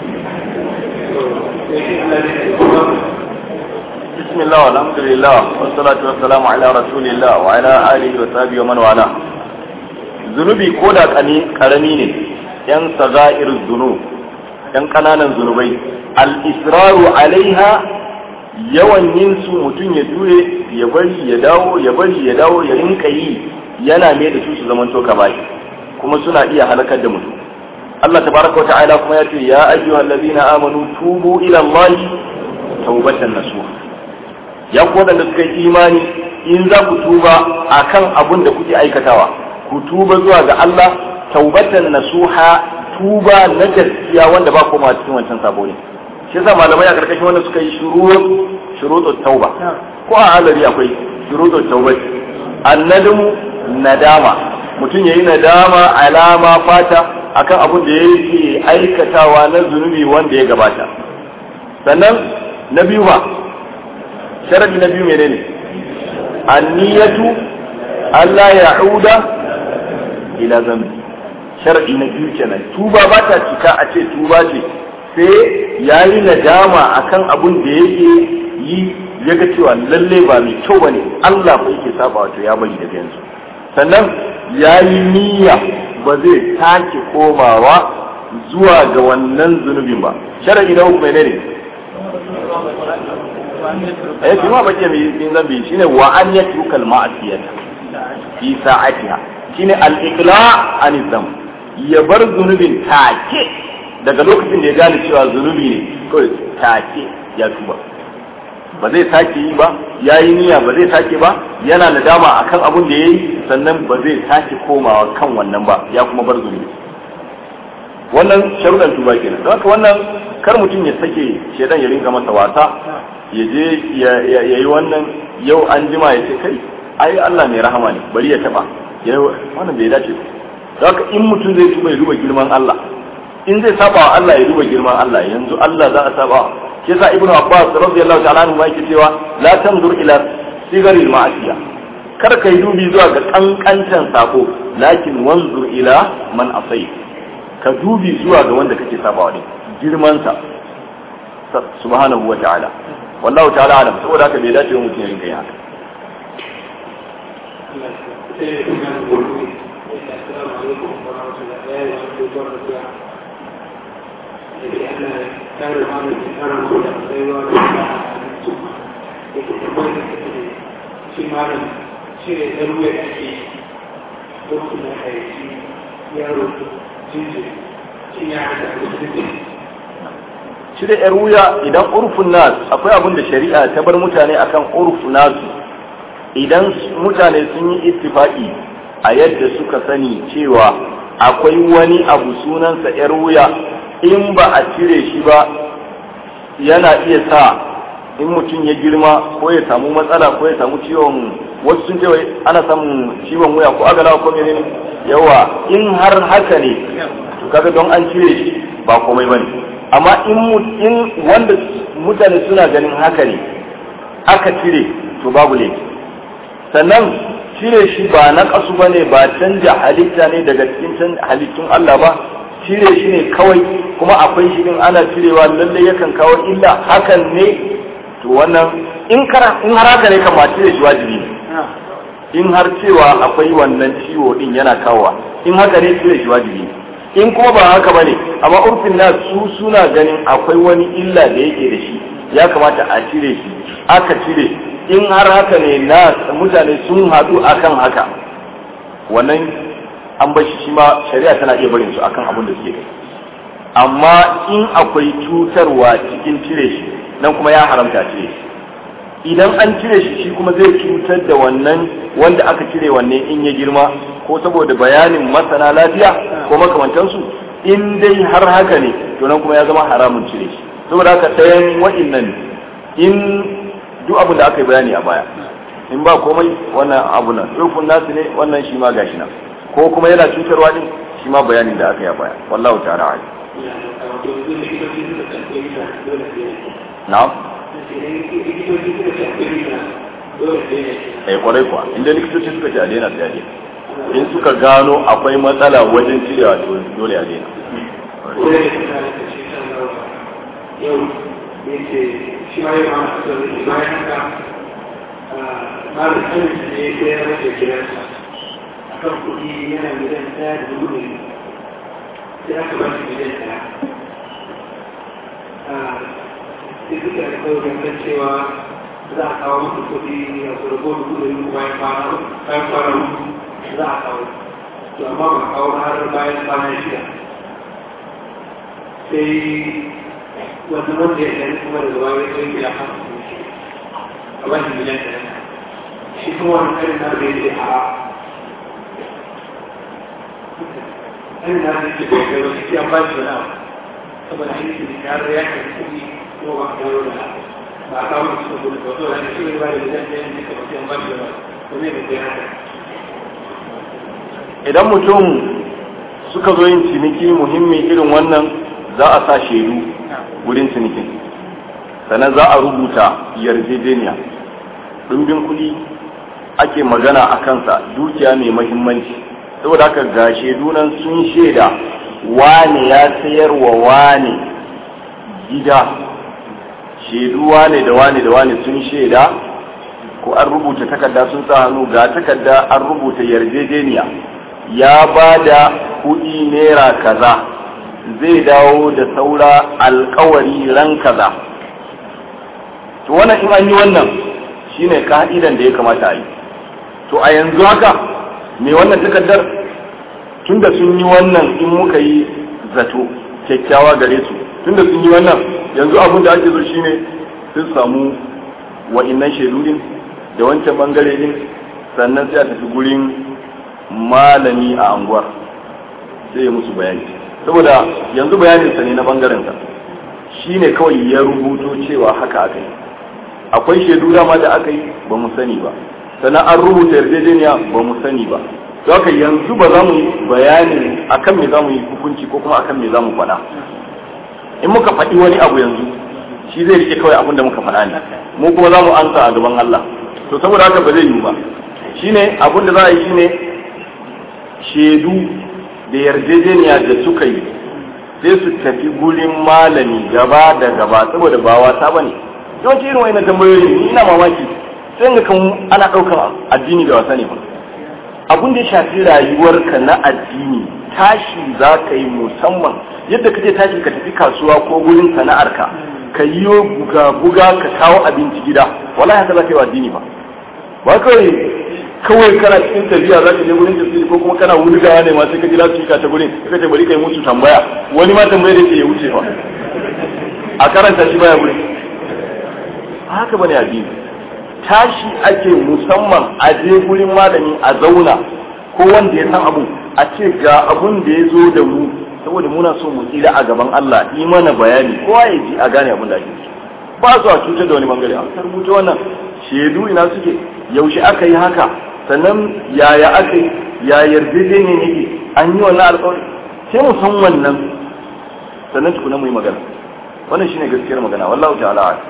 sai shi Allah zai tuba بسم الله والحمد لله والصلاة والسلام على رسول الله وعلى آله وصحبه ومن والاه zunubi ko da karami ne yan saga'ir zunub yan kananan zunubai al-israru alaiha yawan yin su mutum ya jure ya bari ya dawo ya bari ya dawo ya rinka yi yana ne da su su zaman to bai kuma suna iya halakar da mutum Allah tabaraka wa ta'ala kuma ya ce ya ayyuhal ladina amanu tubu ila Allah tawbatan nasuha ya ku waɗanda suka yi imani in za ku tuba a kan abin da kuke aikatawa ku tuba zuwa ga Allah taubatan nasuha tuba na gaskiya wanda ba koma cikin wancan sabo ne shi yasa malamai a karkashin wanda suka yi shurut shurutut tauba ko a alari akwai shurutut tauba annadamu nadama mutum yayi nadama alama fata akan abin da yake aikatawa na zunubi wanda ya gabata sannan na biyu ba sharadi na biyu menene anniyatu Allah ya auda ila zambi sharadi na biyu kenan tuba ba ta cika a ce tuba ce sai yayi nadama akan abun da yake yi ya ga cewa lalle ba mai kyau bane Allah ba yake saba wato ya bari daga yanzu sannan yayi niyya ba zai sake komawa zuwa ga wannan zunubin ba sharadi na uku menene eh kuma bace mai yin zambi shine wa an yatruka al ma'siyata fi sa'atiha shine al-iqla anizam ya bar zunubin take daga lokacin da ya gane cewa zunubi ne kawai take ya tuba ba zai sake yi ba ya yi niyya ba zai sake ba yana nadama akan abun da ya yi sannan ba zai sake komawa kan wannan ba ya kuma bar zunubi wannan sharuɗan tuba kenan don haka wannan kar mutum ya sake shedan ya rinka masa wasa ya je ya yi wannan yau an jima ya ce kai ai Allah mai rahama ne bari ya taba wannan bai dace ba don haka in mutum zai tuba ya duba girman Allah in zai saba wa Allah ya duba girman Allah yanzu Allah za a saba shi yasa ibnu abbas radiyallahu ta'ala anhu yake cewa la tanzur ila sigaril ma'asiya kar kai dubi zuwa ga kankantan sako lakin wanzur ila man asai ka dubi zuwa ga wanda kake sabawa ne girman sa subhanahu wa ta'ala wallahu ta'ala alam saboda haka bai dace mutum ya rinka yin haka kare mana tsara ko da tsayuwa da su da ke tabbatar da shi malam shi ne ɗan ruwa da ake lokacin da aiki yaro jinjiri shi ya haɗa da jinjiri cire yar wuya idan urfun nas akwai abin da shari'a ta bar mutane akan urfu nasu idan mutane sun yi ittifaki a yadda suka sani cewa akwai wani abu sunansa yar wuya in ba a cire shi ba yana iya sa in mutum ya girma ko ya samu matsala ko ya samu ciwon wasu sun ce ana samun ciwon wuya ko agalawa ko menene yawa in har haka ne to kaga don an cire shi ba komai bane amma in in wanda mutane suna ganin haka ne aka cire to babu laifi sannan cire shi ba na kasu bane ba canja halitta ne daga cikin halittun Allah ba cire shi ne kawai kuma akwai shi din ana cirewa lallai yakan kawo illa hakan ne to wannan in kara in har haka ne kama cire shi wajibi ne in har cewa akwai wannan ciwo din yana kawowa in haka ne cire shi wajibi ne in kuma ba haka bane amma urfin na su suna ganin akwai wani illa da yake da shi ya kamata a cire shi aka cire in har haka ne na mutane sun haɗu akan haka wannan an bar shi shi ma shari'a tana iya barin su akan abin da suke kai amma in akwai cutarwa cikin cire shi nan kuma ya haramta cire shi idan an cire shi shi kuma zai cutar da wannan wanda aka cire wanne in ya girma ko saboda bayanin masana lafiya ko makamantansu in dai har haka ne to nan kuma ya zama haramun cire shi saboda haka ɗayan wa'innan in duk abin da aka yi bayani a baya in ba komai wannan abu nan rufin nasu ne wannan shi ma gashi nan ko kuma yana cutarwa din shi ma bayanin da aka yi a baya wallahu ta'ala a'lam na'am eh kwarai kuwa inda likitoci suka ce a daina sai a daina in suka gano akwai matsala wajen cirewa to dole a daina yau da yake shi ma yi ma da bayan haka malam anis ne ya rage gidansa a kan kuɗi yana gidan ɗaya da dubu ne sai aka ba shi gidan ɗaya sai suka da kawai gangan cewa za a kawo musu kuɗi a surgo dubu da dubu bayan kwana bayan kwana uku za a kawo to amma ba kawo har bayan kwana shida sai wanda wanda ya ɗari kuma da zuwa ya kai gida kan a wani gidan da shi kuma wani karin na da yake a karin na da yake bai kai wasu kiyan bashi wani abu saboda aiki da ya ya kai kuɗi ko ba a dawo da ba a kawo musu kuɗi ba to da shi ne ba da gidan da yake kai kiyan bashi wani abu wani da kai haka idan mutum suka zo yin ciniki muhimmi irin wannan za a sa shaidu wurin cinikin sannan za a rubuta yarjejeniya ɗumbin kuɗi ake magana a kansa dukiya mai mahimmanci saboda haka ga shaidu nan sun shaida wane ya sayar wa wane gida shaidu wane da wane da wane sun shaida ko an rubuta takarda sun sa hannu ga takarda an rubuta yarjejeniya ya ba da kuɗi naira kaza zai dawo da saura alkawari ran kaza to wannan in an yi wannan shine ka'idan da ya kamata a yi to a yanzu haka me wannan takardar tunda sun yi wannan in muka yi zato kyakkyawa gare su tunda sun yi wannan yanzu abin da ake so shine sun samu wa'innan shaidu din da wancan bangare din sannan sai a tafi gurin malami a anguwar sai ya musu bayani saboda yanzu bayaninsa ne na bangarensa shi ne kawai ya rubuto cewa haka aka yi akwai shaidu dama da aka yi ba mu sani ba sannan an rubuta yarjejeniya ba mu sani ba to haka yanzu ba za mu yi bayani akan me za mu yi hukunci ko kuma akan me za mu faɗa in muka faɗi wani abu yanzu shi zai rike kawai abin da muka faɗa ne mu kuma za mu ansa a gaban Allah to saboda haka ba zai yiwu ba shine abin da za a yi shine shaidu da yarjejeniya da suka yi sai su tafi gurin malami gaba da gaba saboda ba wasa ba ne yawanci irin wani tambayoyi ni ina mamaki sai ga kan ana ɗaukar addini da wasa ne ba abin da ya shafi rayuwarka na addini tashi za ka yi musamman yadda kake tashi ka tafi kasuwa ko gurin sana'arka ka yi buga-buga ka kawo abinci gida wala haka za ka yi wa addini ba ba kawai kawai kana cikin tafiya za ka je gurin tafsiri ko kuma kana wulgawa ne ma sai ka jira su ta gurin ka ce bari kai musu tambaya wani ma tambaya da ke ya wuce fa a karanta shi baya gurin haka bane addini tashi ake musamman a je gurin malami a zauna ko wanda ya san abu a ce ga abun da ya zo da mu saboda muna so mu tsira a gaban Allah yi mana bayani kowa ya ji a gane abin da ake ba su a cutar da wani bangare a rubuta wannan shaidu ina suke yaushe aka yi haka sannan yaya aka yi ya yarjejeniya ne an yi wannan alƙawari sai mu san wannan sannan tukuna mu yi magana wannan shine gaskiyar magana wallahu ta'ala a'lam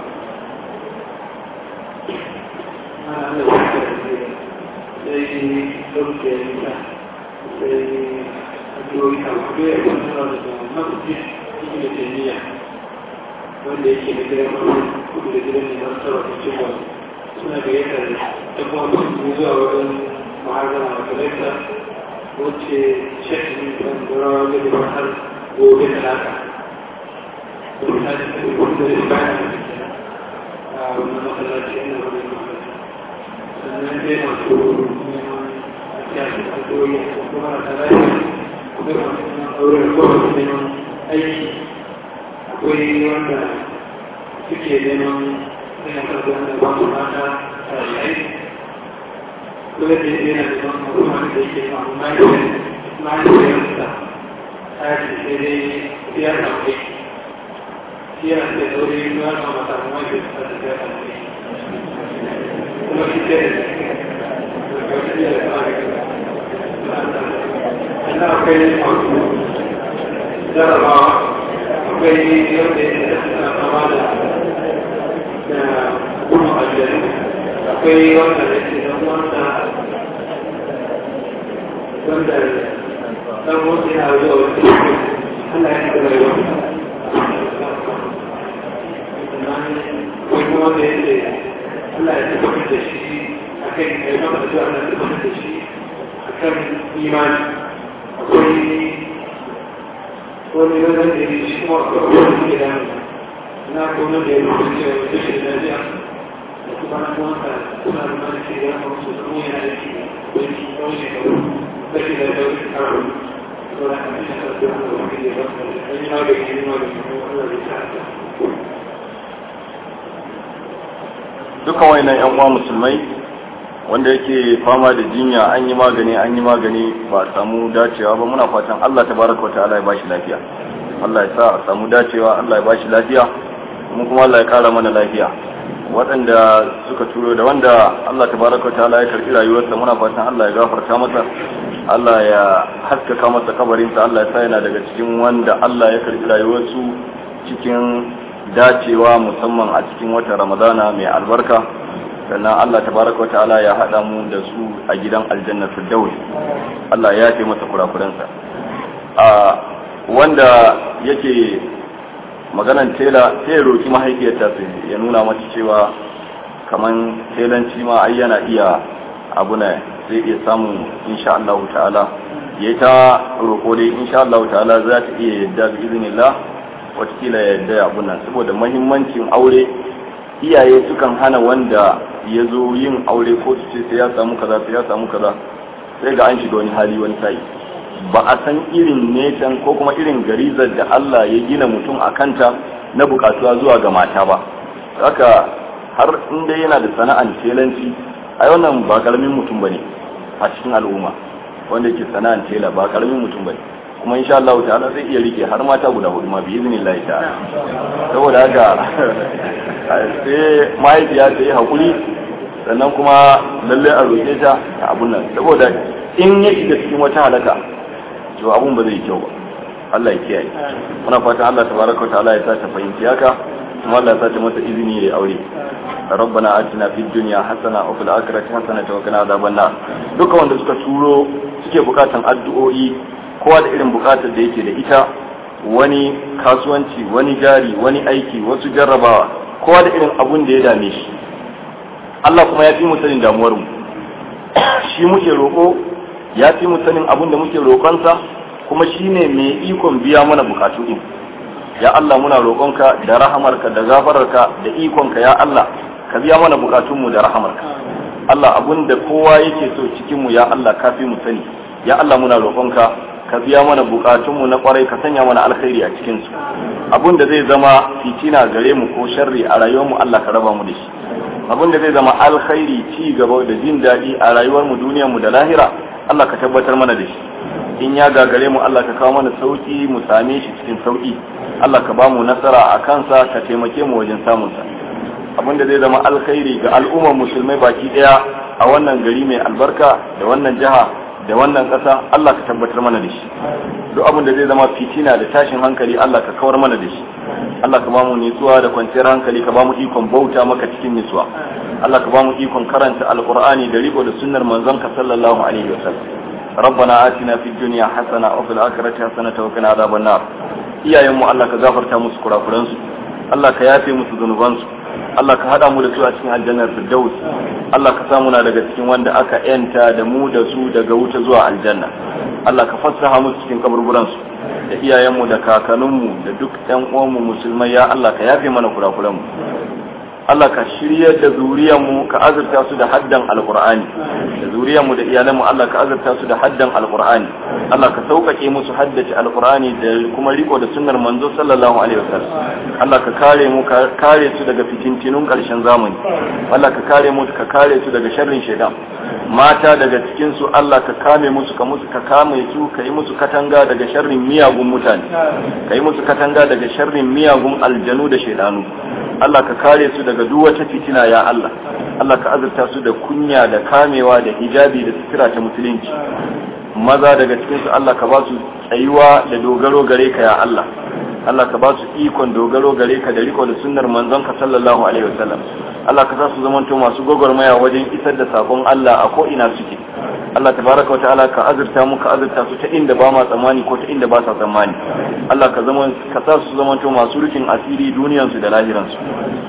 wanda yake da gidan kudu da gidan ne masu sarrafa cewa suna gayyatar ɗan uwan zuwa wajen muhazzara a kalanta wacce shekin kan garawa da da har gobe talata wani ta ce wani da ya bayan a wani masallaci yana wani masallaci sannan dai masu neman siyasa a doyi ko kuma na talaye ko kuma masu auren ko masu neman aiki akwai wanda suke neman yana karɓar da ba su mata a yayi kuma da yana da ban kuma da yake samu mahaifiyarsa ta ce sai dai ya samu aiki ya ce zaure ya samu mata mahaifiyarsa ta ya samu aiki kuma shi ce da akwai jarabawa akwai yadda ya suna kama da gudun aljanu akwai wanda ya ce don wanda wanda dan wanda yana zuwa wani Allah ya shiga rayuwa akwai kuma wanda ya ce Allah ya tabbatar da shi a kan ya maka da zuwa Allah ya tabbatar da shi a kan imani akwai wani wajen da ya shi kuma akwai wani da ya na kuma da ya rubuta cewa wata shi da lafiya da kuma na wanda suna da mana ke ya kuma su kuma yana da shi wani tsawon shekaru da shi da ya wuce karo to da kan shi da kuma da wani da ya wata da an yi ma da yi ma da kuma wanda da ya sa dukkan wayannan yan uwa musulmai wanda yake fama da jinya an yi magani an yi magani ba a samu dacewa ba muna fatan Allah tabaraka wa ta'ala ya bashi lafiya Allah ya sa a samu dacewa Allah ya bashi lafiya mu kuma Allah ya kara mana lafiya waɗanda suka turo da wanda Allah tabaraka wa ta'ala ya karɓi rayuwarsa muna fatan Allah ya gafarta masa Allah ya haskaka masa kabarinsa Allah ya sa yana daga cikin wanda Allah ya karɓi rayuwarsu cikin dacewa musamman a cikin watan Ramadana mai albarka sannan Allah tabaraka wa ta'ala ya haɗa mu da su a gidan aljanna firdaus Allah ya ce masa kurakuransa a wanda yake maganan tela sai ya roki mahaifiyarta su ya nuna mata cewa kaman telanci ma ai yana iya abu ne zai iya samun insha Allah ta'ala ya ta roko dai insha Allah ta'ala za ta iya yadda bi iznillah watakila ya yadda abu nan saboda mahimmancin aure iyaye sukan hana wanda ya zo yin aure ko su ce sai ya samu kaza sai ya samu kaza sai ga an shiga wani hali wani sai ba a san irin netan ko kuma irin garizar da Allah ya gina mutum a kanta na bukatuwa zuwa ga mata ba haka har inda yana da sana'an telanci ai wannan ba karamin mutum bane a cikin al'umma wanda ke sana'an tela ba karamin mutum bane kuma insha Allah ta'ala zai iya rike har mata guda hudu ma bi iznillah ta'ala saboda haka sai mahaifiya ta yi hakuri sannan kuma lalle a roƙe ta a abun nan saboda in ya shiga cikin wata halaka to abun ba zai yi kyau ba Allah ya kiyaye muna fatan Allah tabaraka wa ta'ala ya sa ta fahimci haka kuma Allah ya sa ta mata izini ya aure ربنا آتنا في الدنيا حسنة وفي الآخرة حسنة وقنا عذاب النار duka wanda suka turo suke bukatan addu'o'i kowa da irin bukatar da yake da ita wani kasuwanci wani jari wani aiki wasu jarrabawa kowa da irin abun da ya dame shi Allah kuma ya fi mu sanin damuwar mu shi muke roƙo ya fi mu sanin abun da muke roƙonsa kuma shine mai ikon biya mana bukatu din ya Allah muna roƙonka da rahamarka da gafararka da ikonka ya Allah ka biya mana bukatunmu da rahamarka Allah abun da kowa yake so cikinmu ya Allah ka fi mu sani ya Allah muna roƙonka ka biya mana bukatunmu na kwarai ka sanya mana alkhairi a cikin su abun da zai zama fitina gare mu ko sharri a rayuwarmu Allah ka raba mu da shi abun da zai zama alkhairi ci gaba da jin daɗi a rayuwarmu duniyarmu da lahira Allah ka tabbatar mana da shi in ya gagare mu Allah ka kawo mana sauki mu same shi cikin sauki Allah ka ba mu nasara a kansa ka taimake mu wajen samun sa abin da zai zama alkhairi ga al'ummar musulmai baki daya a wannan gari mai albarka da wannan jiha da wannan ƙasa Allah ka tabbatar mana da shi duk abin da zai zama fitina da tashin hankali Allah ka kawar mana da shi Allah ka ba mu nutsuwa da kwanciyar hankali ka ba mu ikon bauta maka cikin nutsuwa Allah ka ba mu ikon karanta alqur'ani da riko da sunnar manzon ka sallallahu alaihi wasallam ربنا آتنا في الدنيا حسنة وفي الآخرة حسنة وقنا عذاب النار iyayenmu Allah ka gafarta musu kurakuransu Allah ka yafe musu zunubansu Allah ka hada mu da su a cikin aljannar firdaus Allah ka samu na daga cikin wanda aka yanta da mu da su daga wuta zuwa aljanna Allah ka fassaha musu cikin kaburburansu da iyayenmu da kakanninmu da duk ɗan uwanmu musulmai ya Allah ka yafe mana kurakuranmu Allah ka shirya da zuriyarmu ka azurta su da haddan alqur'ani da zuriyarmu da iyalanmu Allah ka azurta su da haddan alqur'ani Allah ka sauƙaƙe musu haddace alqur'ani da kuma riko da sunnar manzo sallallahu alaihi wasallam Allah ka kare mu ka kare su daga fitintinun ƙarshen zamani Allah ka kare mu ka kare su daga sharrin shaitan mata daga cikin su Allah ka kame musu ka musu ka kame su ka yi musu katanga daga sharrin miyagun mutane ka yi musu katanga daga sharrin miyagun aljanu da shaidanu Allah ka kare su daga duk wata fitina ya Allah Allah ka azurta su da kunya da kamewa da hijabi da sutura ta musulunci maza daga cikin su Allah ka ba su tsayuwa da dogaro gare ka ya Allah Allah ka ba su ikon dogaro gare ka da riko da sunnar manzon ka sallallahu alaihi wasallam Allah ka sa su zamanto masu gwagwarmaya wajen isar da sakon Allah a ko ina suke Allah tabaraka wataala ka azurta mu ka azurta su ta inda ba ma tsammani ko ta inda ba sa tsammani Allah ka zama ka sa su zamanto masu rufin asiri duniyan su da lahiran su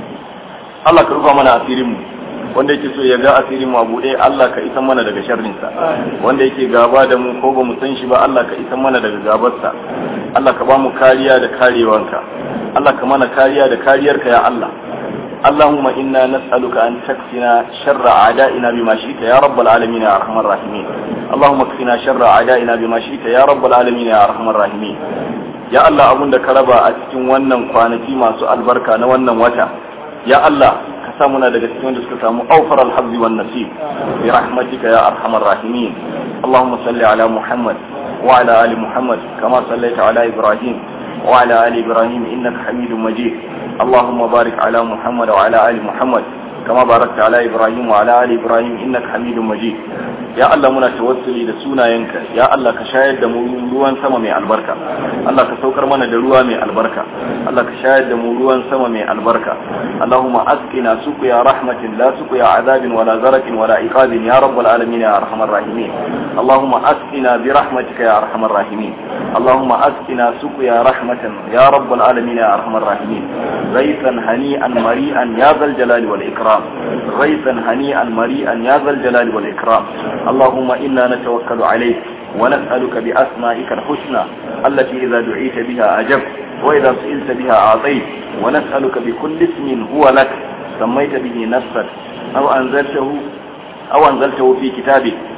Allah ka rufa mana asirin mu wanda yake so ya ga asirin mu a buɗe Allah ka isan mana daga sharrin sa wanda yake gaba da mu ko ba mu san shi ba Allah ka isan mana daga gabar sa Allah ka ba mu kariya da karewanka Allah ka mana kariya da kariyarka ya Allah اللهم إنا نسألك أن تكفنا شر أعدائنا بما شئت يا رب العالمين يا أرحم الراحمين اللهم اكفنا شر أعدائنا بما شئت يا رب العالمين يا أرحم الراحمين ya Allah abun da ka raba a cikin wannan kwanaki masu albarka na wannan wata ya Allah ka sa muna daga cikin wanda suka samu aufar alhabzi wan nasib bi rahmatika ya arhamar rahimin Allahumma salli ala Muhammad wa ala ali Muhammad kama sallaita ala Ibrahim wa ala ali Ibrahim innaka Hamidum Majid اللهم بارك على محمد وعلى آل محمد كما باركت على إبراهيم وعلى آل إبراهيم إنك حميد مجيد ya Allah muna tawassuli da sunayenka ya Allah ka shayar da mu ruwan sama mai albarka Allah ka saukar mana da ruwa mai albarka Allah ka shayar da mu ruwan sama mai albarka Allahumma asqina suqya rahmatin la suqya adabin wala zaratin wala iqabin ya rabbal alamin ya arhamar rahimin Allahumma asqina bi rahmatika ya arhamar rahimin Allahumma asqina suqya rahmatan ya rabbal alamin ya arhamar rahimin غيثا هنيئا مريئا يا ذا الجلال والإكرام غيثا هنيئا مريئا يا ذا الجلال والإكرام اللهم إنا نتوكل عليك ونسألك بأسمائك الحسنى التي إذا دعيت بها أجبت وإذا سئلت بها أعطيت ونسألك بكل اسم هو لك سميت به نفسك أو أنزلته أو أنزلته في كتابك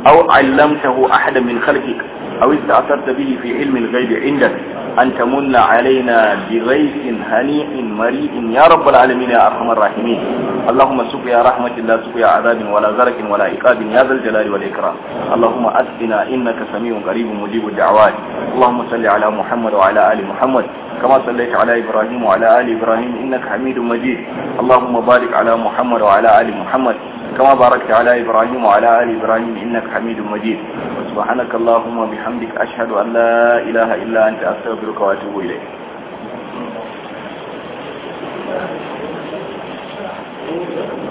أو علمته أحدا من خلقك أو استأثرت به في علم الغيب عندك أن تمن علينا بغيث هنيء مريء يا رب العالمين يا أرحم الراحمين اللهم سقيا رحمة لا سقيا عذاب ولا غرق ولا عقاب يا ذا الجلال والإكرام اللهم أسقنا إنك سميع قريب مجيب الدعوات اللهم صل على محمد وعلى آل محمد كما صليت على إبراهيم وعلى آل إبراهيم إنك حميد مجيد اللهم بارك على محمد وعلى آل محمد كما باركت على إبراهيم وعلى آل إبراهيم إنك حميد مجيد سبحانك اللهم وبحمدك أشهد أن لا إله إلا أنت أستغفرك وأتوب إليك Thank you.